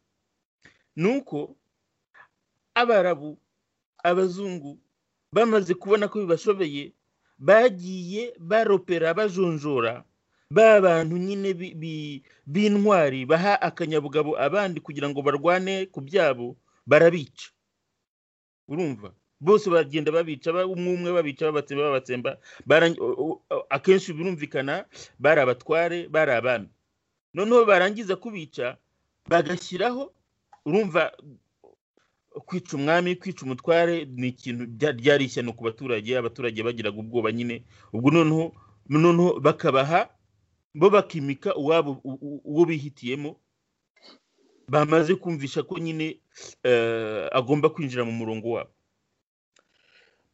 ni uko abarabu abazungu bamaze kubona ko bibashobeye bagiye baropera bajonjora ba bantu nyine bi- bi- b'intwari baha akanyabugabo abandi kugira ngo barwane ku byabo barabica urumva bose baragenda babica ba- umwe umwe babica babatsemba babatsemba barang- o- o- o- akenshi birumvikana bari abatware bari abami noneho barangiza kubica bagashyiraho urumva kwica umwami kwica umutware ni ikintu bya- ryari ishyano ku baturage abaturage bagiraga ubwoba nyine ubwo noneho noneho bakabaha bo bakimika uwabo u- u- uwo bihitiyemo bamaze kumvisha ko nyine eh, agomba kwinjira mu murongo wabo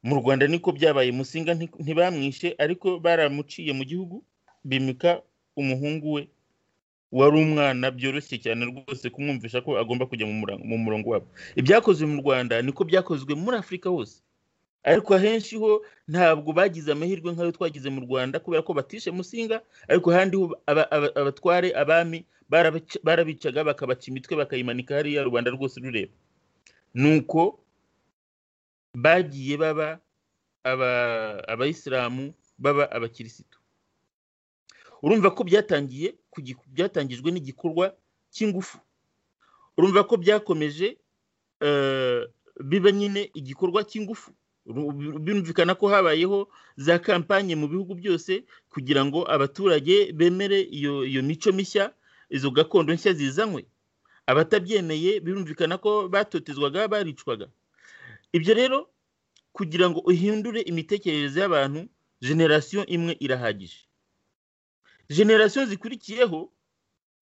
mu rwanda niko byabaye musinga nti- ntibamwishe ariko baramuciye mu gihugu bimika umuhungu we wari umwana byoroshye cyane rwose kumwumvisha ko agomba kujya mu murango- mu murongo wabo ibyakozwe mu rwanda niko byakozwe muri afurika hose ariko ahenshi ho ntabwo bagize amahirwe nk'ayo twagize mu rwanda kubera ko batishe musinga ariko ahandi ho aba- aba- abatware abami barabaca- barabicaga bakabaca imitwe bakayimanika hariya rubanda rwose rureba nuko bagiye baba aba- abayisilamu baba abakirisitu urumva ko byatangiye ku gi- byatangijwe n'igikorwa cy'ingufu urumva ko byakomeje eh, biba nyine igikorwa cy'ingufu Ru- bi- birumvikana ko habayeho za kampanye mu bihugu byose kugira ngo abaturage bemere iyo iyo mico mishya izo gakondo nshya zizanywe abatabyemeye birumvikana ko batotezwaga baricwaga ibyo rero kugira ngo uhindure imitekerereze y'abantu generasiyo imwe irahagije generasiyo zikurikiyeho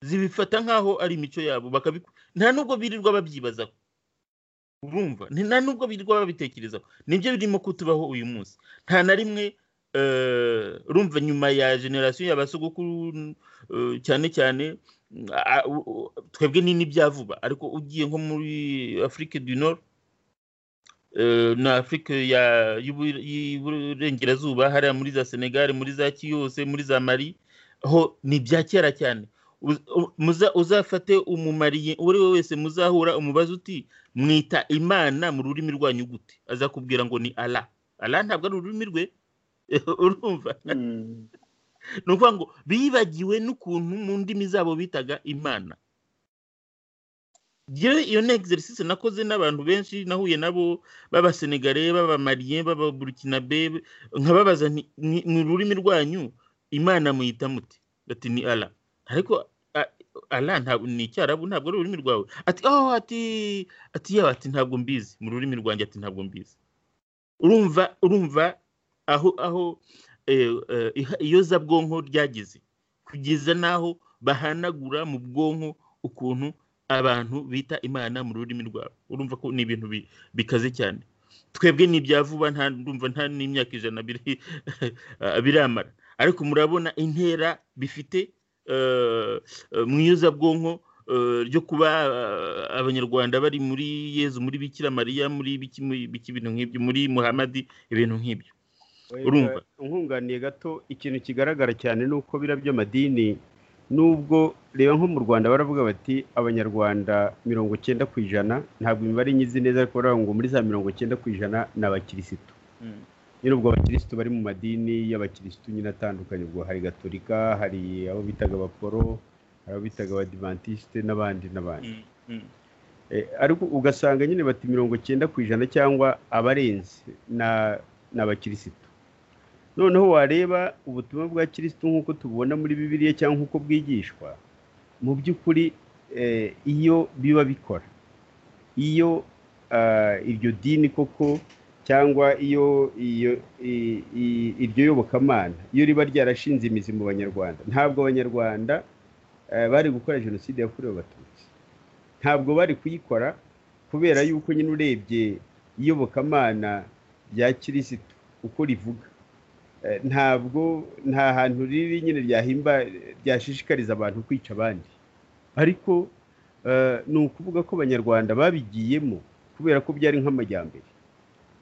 zibifata nk'aho ari imico yabo bakabiku nta nubwo birirwa babyibazaho urumva ni nta nubwo birirwa babitekerezaho nibyo birimo kutubaho uyu munsi nta na rimwe eh, urumva nyuma ya generasiyo y'abasogokuru eh, cyane cyane mm, a- u- u- twebwe ni n'ibya vuba ariko ugiye nko muri afurike du nord eh, na afurika ya- y'Ubu- y'uburengerazuba hariya muri za senegal muri za kiyose muri za mari ho ni ibya kera cyane Uz- u- muza- uzafate umumariye uwo ari we wese muzahura umubaza uti mwita imana mu rurimi rwanyu gute azakubwira ngo ni ala ala ntabwo ari ururimi rwe urumva Mm. ni ukuvuga ngo bibagiwe n'ukuntu mu ndimi zabo bitaga imana Njyewe iyo ni exercise nakoze n'abantu benshi nahuye nabo b'abasenegare b'abamariye b'ababurukinabe nkababaza nti, "Mwi- mu rurimi rwanyu imana muyita muti bati ni ala ariko a- ala ntabwo ni icyarabu ntabwo ari ururimi rwawe ati oh ati ati yawe ati ntabwo mbizi mu rurimi rwanjye ati ntabwo mbizi urumva urumva aho aho eh, eh, iha- iyozabwonko ryageze kugeza n'aho bahanagura mu bwonko ukuntu abantu bita imana mu rurimi rwabo urumva ko ni ibintu bi- bikaze cyane twebwe ni ibya vuba nta ndumva nta n'imyaka ijana biri- biramara ariko murabona intera bifite mu iyuzabwonko ryo kuba abanyarwanda bari muri yezu muri bikira mariya muri biki ibintu nk'ibyo muri muhamadi ibintu nk'ibyo urumva nkunganiye gato ikintu kigaragara cyane ni uko biriya by'amadini nubwo reba nko mu rwanda baravuga bati abanyarwanda mirongo icyenda ku ijana ntabwo imibare nyizi neza ariko baravuga ngo muri za mirongo icyenda ku ijana ni abakirisitu nyine ubwo abakirisitu bari mu madini y'abakirisitu nyine atandukanye ubwo hari gatolika hari abo bitaga abaporo hari abo bitaga abadivantisite n'abandi n'abandi ariko ugasanga nyine bati mirongo icyenda ku ijana cyangwa abarenze ni abakirisitu noneho wareba ubutumwa bwa kirisitu nk'uko tububona muri bibiriya cyangwa nk'uko bwigishwa mu by'ukuri iyo biba bikora iyo iryo dini koko cyangwa iyo iryo yobokamana iyo riba ryarashinze imizi mu banyarwanda ntabwo abanyarwanda bari gukora jenoside yakorewe abatutsi ntabwo bari kuyikora kubera yuko nyine urebye iyobokamana rya kirisitu uko rivuga ntabwo nta hantu riri nyine ryahimba ryashishikariza abantu kwica abandi ariko ni ukuvuga ko abanyarwanda babigiyemo kubera ko byari nk'amajyambere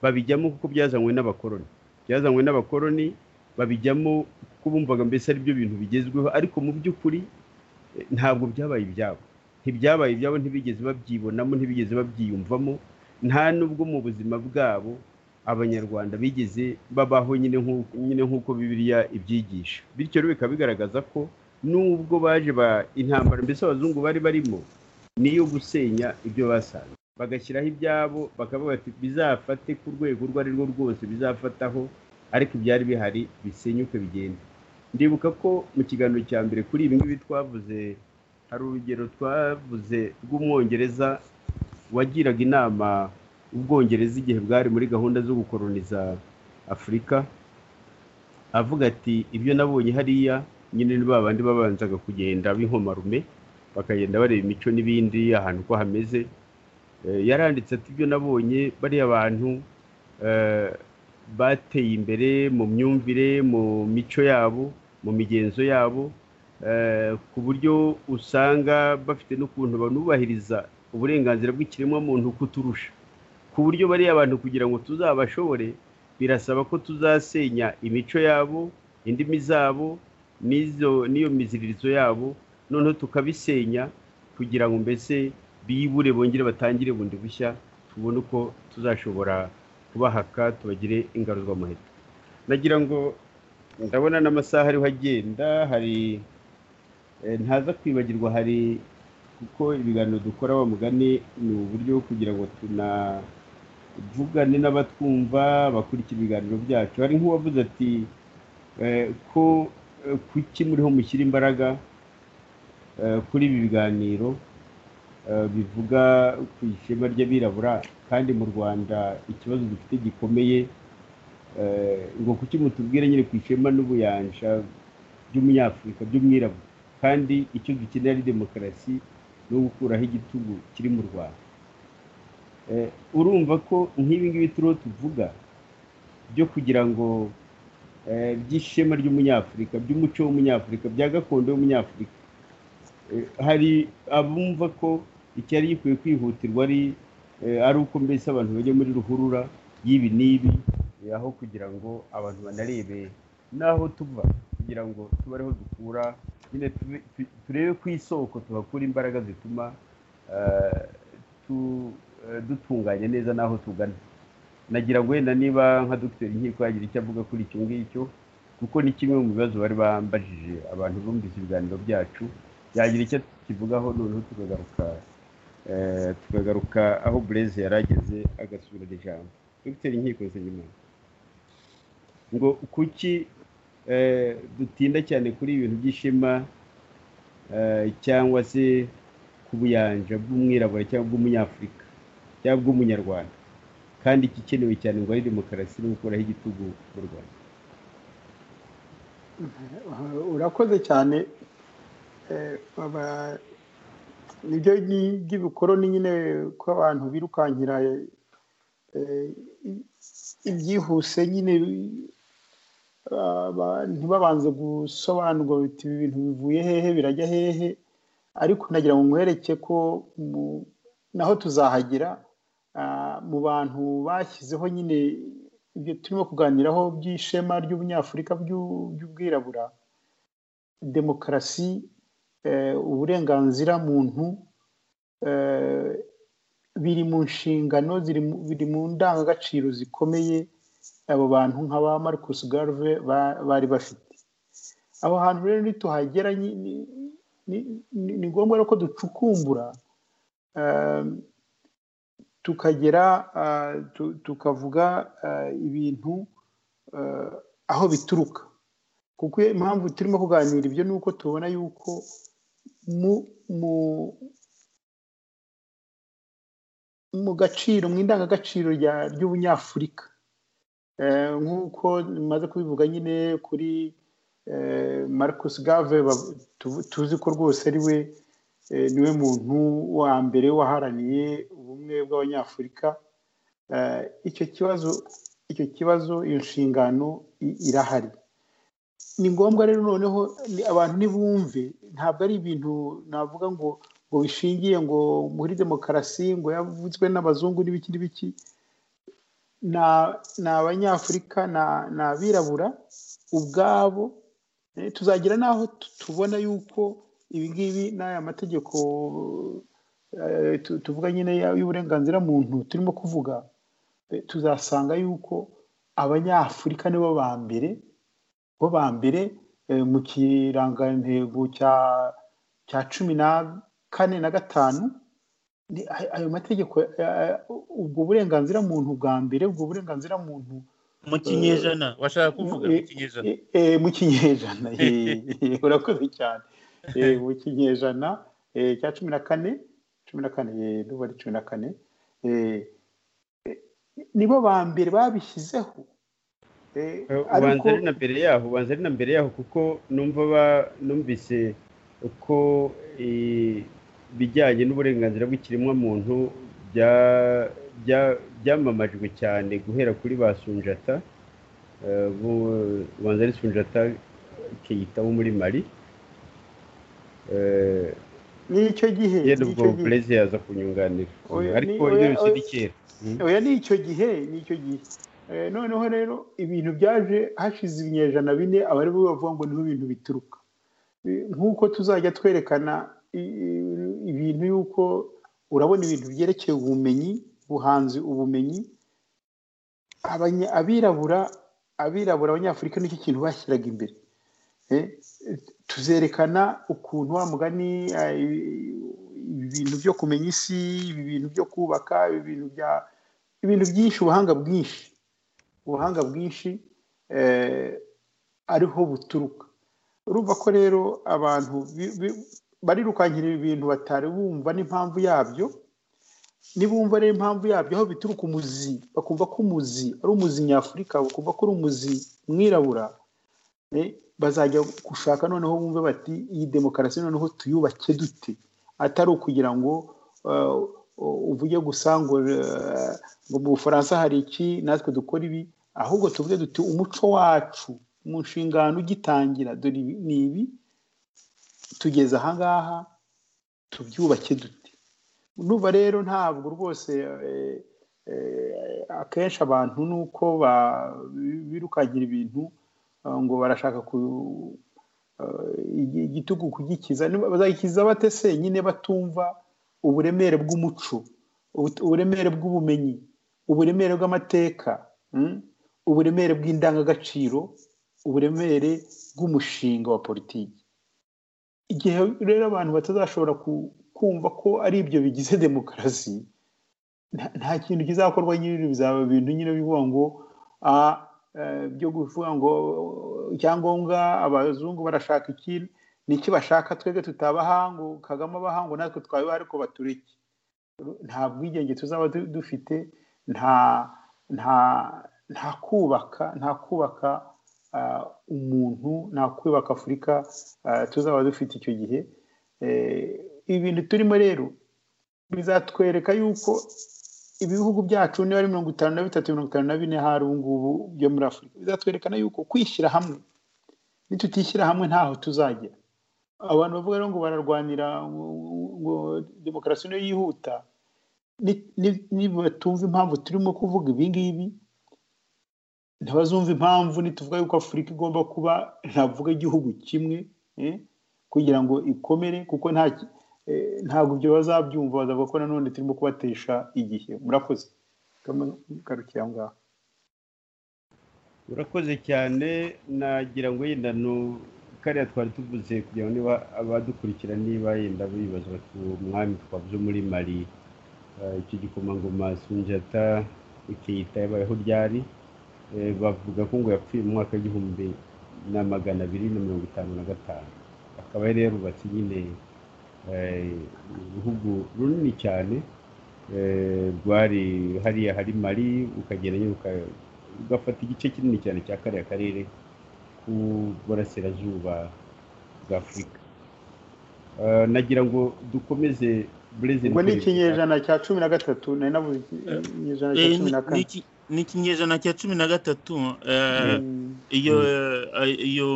babijyamo kuko byazanywe n'abakoroni byazanywe n'abakoroni babijyamo kuko bumvaga mbese ari byo bintu bigezweho ariko mu by'ukuri ntabwo byabaye ibyabo ntibyabaye ibyabo ntibigeze babyibonamo ntibigeze babyiyumvamo nta nubwo mu buzima bwabo abanyarwanda bigeze babaho nyine nk'uko bibiriya ibyigisha bityo rero bikaba bigaragaza ko nubwo baje intambara mbese abazungu bari barimo niyo gusenya ibyo basanze bagashyiraho ibyabo bakavuga bati bizafate ku rwego urwo ari rwo rwose bizafataho ariko ibyari bihari bisenyuke bigende ndibuka ko mu kiganiro cya mbere kuri ibi ngibi twavuze hari urugero twavuze rw'umwongereza wagiraga inama ubwongereza igihe bwari muri gahunda zo gukoroniza afurika avuga ati ibyo nabonye hariya nyine ni babandi babanzaga kugenda b'inkomarume bakagenda bareba imico n'ibindi ahantu uko hameze yaranditse ati ibyo nabonye bariya bantu bateye imbere mu myumvire mu mico yabo mu migenzo yabo ku buryo usanga bafite n'ukuntu banubahiriza uburenganzira bw'ikiremwamuntu kuturusha ku buryo bariya bantu kugira ngo tuzabashobore birasaba ko tuzasenya imico yabo indimi zabo n'iyo miziririzo yabo noneho tukabisenya kugira ngo mbese bibure bongere batangire bundi bushya tubone uko tuzashobora kubahaka tubagire ingaruzwamuheto nagira ngo ndabona n'amasaha ariho agenda hari ntaza kwibagirwa hari kuko ibiganiro dukora wa mugani ni uburyo bwo kugira ngo tunavugane n'abatwumva bakurikira ibiganiro byacu hari nk'uwavuze ati ko kuki muriho mushyira imbaraga kuri ibi biganiro bivuga ku ishema ry'abirabura kandi mu rwanda ikibazo dufite gikomeye ngo kuki mutubwire nyine ku ishema n'ubuyanja by'umunyafurika by'umwirabura kandi icyo dukenera ari demokarasi no gukuraho igitugu kiri mu rwanda urumva ko nk'ibi ngibi turiho tuvuga byo kugira ngo by'ishema ry'umunyafurika by'umuco w'umunyafurika bya gakondo y'umunyafurika hari abumva ko icyari gikwiye kwihutirwa ari ari uko mbese abantu bajya muri ruhurura y'ibi n'ibi aho kugira ngo abantu banarebe n'aho tuva kugira ngo tube ariho dukura nyine turebe ku isoko tuhakura imbaraga zituma dutunganya neza n'aho tugana nagira ngo wenda niba nka dogiteri nkiko yagira icyo avuga kuri icyo ngicyo kuko ni kimwe mu bibazo bari bambajije abantu bumvise ibiganiro byacu yagira icyo kivugaho noneho tukagaruka tukagaruka aho bureze yari ageze agasubirana ijambo dogiteri nkiko nsengimana ngo kuki dutinda cyane kuri ibintu by'ishema cyangwa se ku buyanja bw'umwirabura cyangwa bw'umunyafurika cyangwa bw'umunyarwanda kandi igikenewe cyane ngo ari demokarasi no gukuraho igitugu mu rwanda urakoze cyane nibyo by'ibikoroni nyine ko abantu birukankira ibyihuse nyine aba- ntibabanze gusobanurwa biti ibi bintu bivuye hehe birajya hehe ariko nagira ngo mwereke ko mu- naho tuzahagira ah, mu bantu bashyizeho nyine ibyo turimo kuganiraho by'ishema ry'ubunyafurika by'u- by'ubwirabura demokarasi eh, uburenganzira muntu eh, biri mu nshingano ziri mu- biri mu ndangagaciro zikomeye abo bantu nk'aba Marcus Garve ba- bari bafite aho hantu rero nituhagera nyi- ni- ni- ni ni ngombwa rero ko ducukumbura eh, tukagera eh, tu- tukavuga eh, ibintu eh, aho bituruka kuko impamvu turimo kuganira ibyo ni uko tubona yuko mu mu mu gaciro mu indangagaciro rya- ry'ubunyafurika Eh, nk'uko maze kubivuga nyine kuri eh, marcus gave ba- tu- tuzi ko rwose ari we eh, niwe muntu wa mbere waharaniye ubumwe bw'abanyafurika Eh, icyo kibazo icyo kibazo iyo nshingano i- irahari ni ngombwa rero noneho ni- abantu ntibumve ntabwo ari ibintu navuga ngo ngo bishingiye ngo muri demokarasi ngo yavuzwe n'abazungu n'ibiki n'ibiki na- ni abanyafurika na- ni abirabura ubwabo Eh, tuzagira n'aho tu- tubona y'uko ibi ngibi n'aya mategeko eh, tu- tuvuga nyine ya- y'uburenganzira muntu turimo kuvuga eh, tuzasanga y'uko abanyafurika nibo ba mbere bo ba mbere eh, mu kirangantego cya cya cumi na kane na gatanu ni- ayo ayo mategeko eh, ubwo burenganzira muntu bwa mbere ubwo burenganzira muntu mu kinyejana washaka kuvuga mu eh, kinyejana eh, eh, mu kinyejana eh, eh, urakoze cyane Eh, mu kinyejana eh, cya cumi na kane cumi na kane eh, ndumva ari cumi na kane eh, eh, nibo ba mbere babishyizeho Eh, ubanza ari na mbere yaho ubanza ari na mbere yaho kuko numva ba- numvise uko eh, ibijyanye n'uburenganzira bw'ikiremwamuntu bya- bya- byamamajwe cyane guhera kuri ba sunjata eh, bo- ubanza ari sunjata keyita wo muri mali Eh, n'icyo gihe yenda ubwo n'icyo gihe. burezi yaza kunyunganira Oya, ni- ariko oya, byose oya. ni kera oya ni icyo gihe ni icyo gihe Eh, noneho rero ibintu byaje hashize ibinyejana bine abari bo bavuga ngo niho ibintu bituruka Eh, nk'uko tuzajya twerekana i- i- ibintu y'uko urabona ibintu byerekeye ubumenyi ubuhanzi ubumenyi Abanya- abirabura abirabura abanyafurika nicyo kintu bashyiraga imbere Eh, tuzerekana ukuntu wa mugani eh, ibi bintu byo kumenya isi ibi bintu byo kubaka ibi bintu bya ibintu byinshi ubuhanga bwinshi ubuhanga bwinshi eh, ariho buturuka urumva ko rero abantu bi- bi- barirukankira ibi bintu batari bumva n'impamvu yabyo nibumva rero impamvu yabyo aho bituruka umuzi bakumva ko umuzi ari umuzi nyafurika bakumva ko ari umuzi mwirabura eh, bazajya gushaka noneho bumve bati iyi demokarasi noneho tuyubake dute atari ukugira ngo eh, uvuge gusa ngo eh, ngo mu bufaransa hari iki natwe dukora ibi ahubwo tuvuge duti umuco wacu mu nshingano ugitangira dore ibi ni ibi tugeze ahangaha tubyubake dute nuba rero ntabwo rwose eh, eh, akenshi abantu ni uko ba- birukagira ibintu eh, ngo barashaka ku eh, igi- igitugu kugikiza Niba- bazagikiza bate se nyine batumva uburemere bw'umuco ubut- uburemere bw'ubumenyi uburemere bw'amateka mm, uburemere bw'indangagaciro uburemere bw'umushinga wa politiki igihe rero abantu batazashobora ku- kumva ko ari ibyo bigize demokarasi nta- nta kintu kizakorwa nyine bizaba ibintu nyine bivuga ngo ah, eh, byo kuvuga ngo icyangombwa abazungu barashaka iki niki bashaka twebwe tutabaha ngo kagame abaha ngo natwe twabibaha ariko batureke nta bwigenge tuzaba du- dufite nta nta nta kubaka nta kubaka ah, umuntu nta kubaka afurika ah, tuzaba dufite icyo gihe Eh, ibintu turimo rero bizatwereka yuko ibihugu byacu niba ari mirongo itanu na bitatu mirongo itanu na bine hari ubu ngubu byo muri afurika bizatwerekana yuko kwishyira hamwe nitutishyira hamwe ntaho tuzagera abantu bavuga rero ngo bararwanira ngo demokarasi niyo yihuta nibatumva impamvu turimo kuvuga ibi ngibi ntibazumva impamvu nituvuga yuko afurika igomba kuba ntavuga igihugu kimwe kugira ngo ikomere kuko nta ntabwo ibyo bazabyumva bazavuga ko nanone turimo kubatesha igihe murakoze garukira aho ngaho urakoze cyane nagira ngo yenda kariya twari tuvuze kugira ngo niba abadukurikira niba yenda bibaza ku mwami twavuze muri mari icyo gikomangoma sinjata ikiyita yabayeho ryari bavuga ko ngo yapfuye mu mwaka w'igihumbi na magana abiri na mirongo itanu na gatanu akaba yari yarubatse nyine uruhugu runini cyane rwari hariya hari mari ukagenda nyine ugafata igice kinini cyane cya kariya karere ku burasirazuba bwa afurika nagira ngo dukomeze burezida ubwo ni ikinyejana cya cumi na gatatu nari navuze ikinyejana cya cumi na kane ni ikinyejana cya cumi na gatatu iyo iyo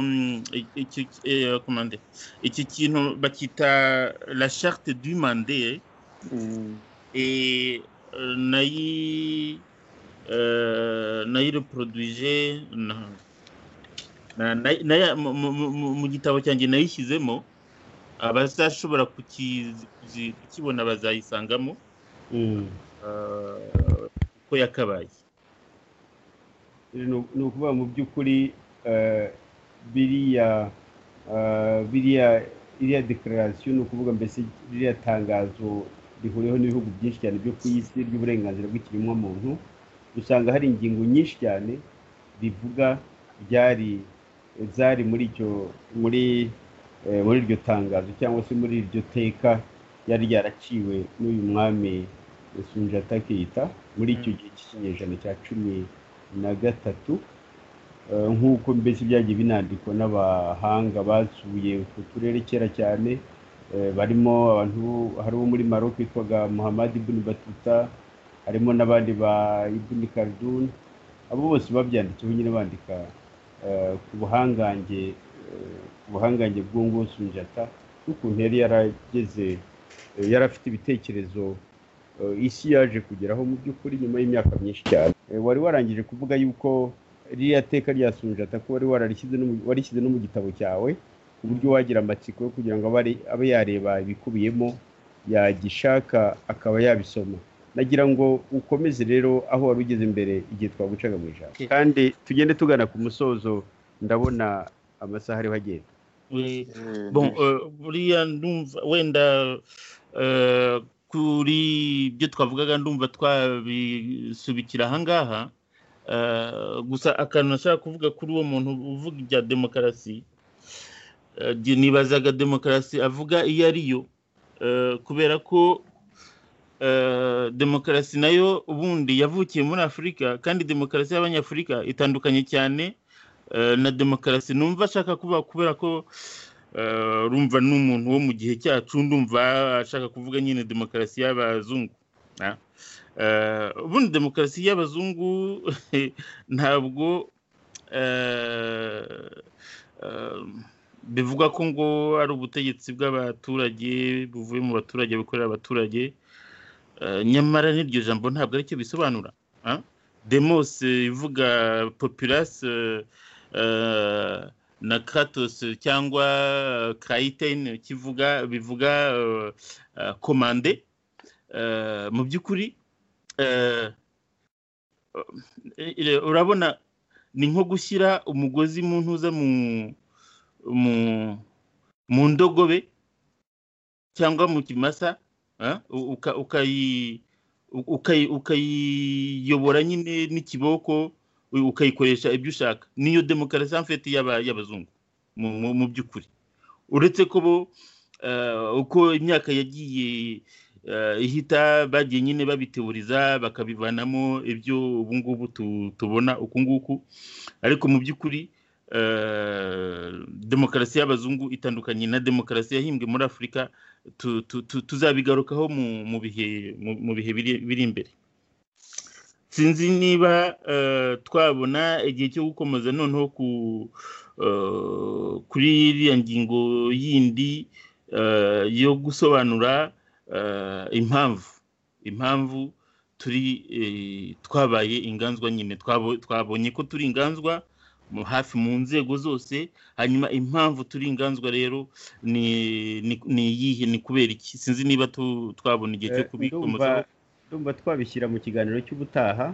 iki kintu bakita la charte du mande nayi nayireporodwije mu gitabo cyanjye nayishyizemo abazashobora kukibona bazayisangamo uko yakabaye ni ukuvuga mu by'ukuri biriya biriya iriya dekararasiyo ni ukuvuga mbese ririya tangazo rihuriweho n'ibihugu byinshi cyane byo ku isi ry'uburenganzira bw'ikiremwamuntu usanga hari ingingo nyinshi cyane rivuga byari zari muri icyo muri muri iryo tangazo cyangwa se muri iryo teka ryari ryaraciwe n'uyu mwami sunjata keita muri icyo gihe cy'ikinyejana cya cumi na gatatu nk'uko mbese byagiye binandikwa n'abahanga basuye utwo turere kera cyane barimo abantu hari uwo muri maroc witwaga muhammad ibn batuta harimo n'abandi ba ibn kardun abo bose babyanditseho nyine bandika ku buhangange ku buhangange bw'ungo sunjata n'ukuntu yari yarageze yari afite ibitekerezo isi yaje kugeraho mu by'ukuri nyuma y'imyaka myinshi cyane wari warangije kuvuga yuko ririya teka rya sunjata ko wari warishyize no mu gitabo cyawe ku buryo wagira amatsiko yo kugira ngo abe yareba ibikubiyemo yagishaka akaba yabisoma nagira ngo ukomeze rero aho wari ugeze imbere igihe twagucaga mu ijambo kandi tugende tugana ku musozo ndabona amasaha ariho agenda buriya ndumva wenda kuri ibyo twavugaga ndumva twabisubikira ahangaha gusa akantu nashaka kuvuga kuri uwo muntu uvuga ibya demokarasi nibazaga demokarasi avuga iyo ariyo kubera ko demokarasi nayo ubundi yavukiye muri afurika kandi demokarasi y'abanyafurika itandukanye cyane na demokarasi numva ashaka kuba kubera ko rumva n'umuntu wo mu gihe cyacu ndumva ashaka kuvuga nyine demokarasi y'abazungu ubundi demokarasi y'abazungu ntabwo bivugwa ko ngo ari ubutegetsi bw'abaturage buvuye mu baturage bukorera abaturage nyamara n'iryo jambo ntabwo aricyo bisobanura demose ivuga popirasi na kratos cyangwa kayitene kivuga bivuga komande mu by'ukuri urabona ni nko gushyira umugozi mu ntuza mu ndogobe cyangwa mu kimasa ukayiyobora nyine n'ikiboko ukayikoresha ibyo ushaka niyo demokarasi mfite y'abazungu mu by'ukuri uretse ko bo uko imyaka yagiye ihita bagiye nyine babitewuriza bakabivanamo ibyo ubu ngubu tubona uku nguku ariko mu by'ukuri demokarasi y'abazungu itandukanye na demokarasi yahimbwe muri afurika tuzabigarukaho mu bihe biri imbere sinzi niba twabona igihe cyo gukomeza noneho ku kuri iriya ngingo yindi yo gusobanura impamvu impamvu turi twabaye inganzwa nyine twabonye ko turi inganzwa hafi mu nzego zose hanyuma impamvu turi inganzwa rero ni iyihe ni kubera iki sinzi niba twabona igihe cyo kubikomozaho ndumva twabishyira mu kiganiro cy'ubutaha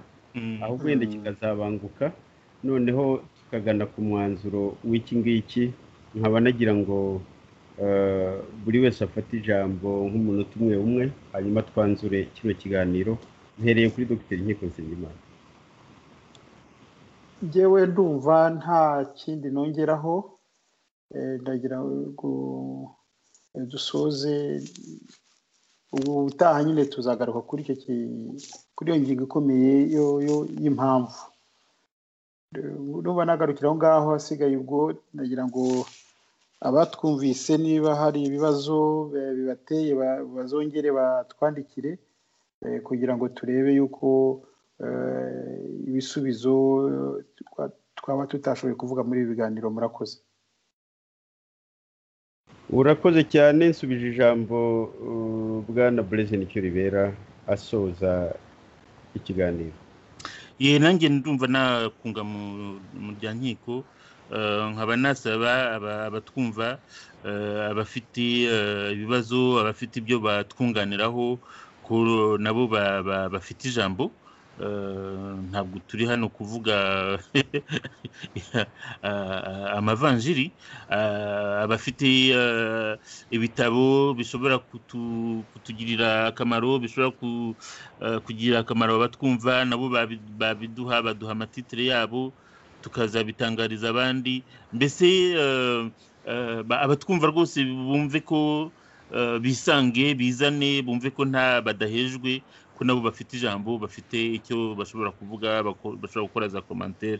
aho wenda kikazabanguka noneho tukagana ku mwanzuro w'iki ngiki nkaba nagira ngo buri wese afate ijambo nk'umunota umwe umwe hanyuma twanzure kino kiganiro mpereye kuri dogiteri nkiko nsengimana ngewe ndumva nta kindi nongeraho ndagira ngo dusoze ubu ubutaha nyine tuzagaruka kuri icyo kuri iyo ngingo ikomeye y'impamvu nuba nagarukira aho ngaho hasigaye ubwo ndagira ngo abatwumvise niba hari ibibazo bibateye bazongere batwandikire kugira ngo turebe yuko ibisubizo twaba tutashoboye kuvuga muri ibi biganiro murakoze urakoze cyane nsubije ijambo bwana burezi nicyo ribera asoza ikiganiro yewe nanjye ndumva nakunga mu bya nkiko nkaba nasaba abatwumva abafite ibibazo abafite ibyo batwunganiraho ko nabo bafite ijambo ntabwo turi hano kuvuga amavanjiri abafite ibitabo bishobora kutugirira akamaro bishobora kugirira akamaro abatwumva nabo babiduha baduha amatitire yabo tukazabitangariza abandi mbese abatwumva rwose bumve ko bisange bizane bumve ko nta badahejwe ko nabo bafite ijambo bafite icyo bashobora kuvuga bashobora gukora za komantere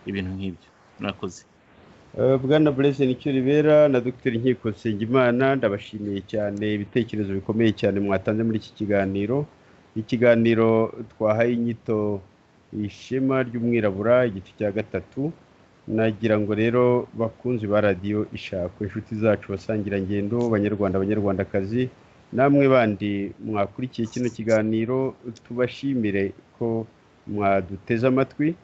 ibintu nk'ibyo mwakoze bwana bureze nicyo ribera na dogiteri nkiko nsengimana ndabashimiye cyane ibitekerezo bikomeye cyane mwatanze muri iki kiganiro ikiganiro twahaye inyito ishema ry'umwirabura igice cya gatatu nagira ngo rero bakunzi ba radiyo ishakwe inshuti zacu basangirangendo banyarwanda abanyarwandakazi namwe bandi mwakurikiye kino kiganiro tubashimire ko mwaduteze amatwi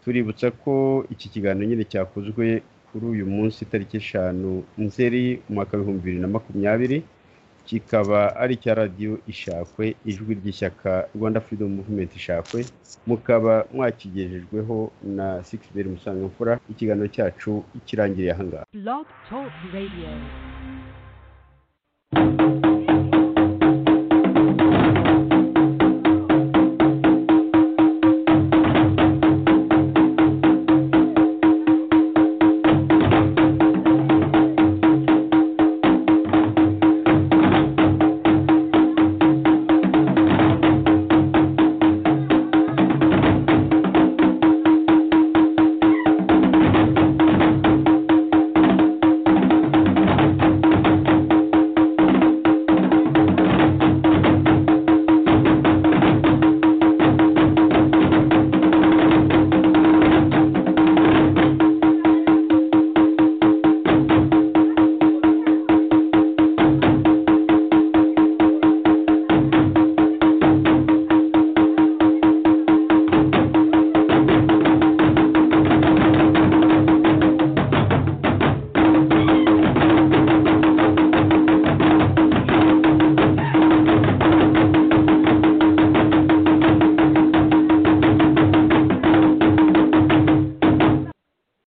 tuributsa ko iki kiganiro nyine cyakozwe kuri uyu munsi tariki eshanu nzeri umwaka w'ibihumbi bibiri na makumyabiri kikaba ari icya radiyo ishakwe ijwi ry'ishyaka rwanda freedom movement ishakwe mukaba mwakigejejweho na sikisiberi musangamfura ikiganiro cyacu kirangiriye ahangaha Blog Talk Radio.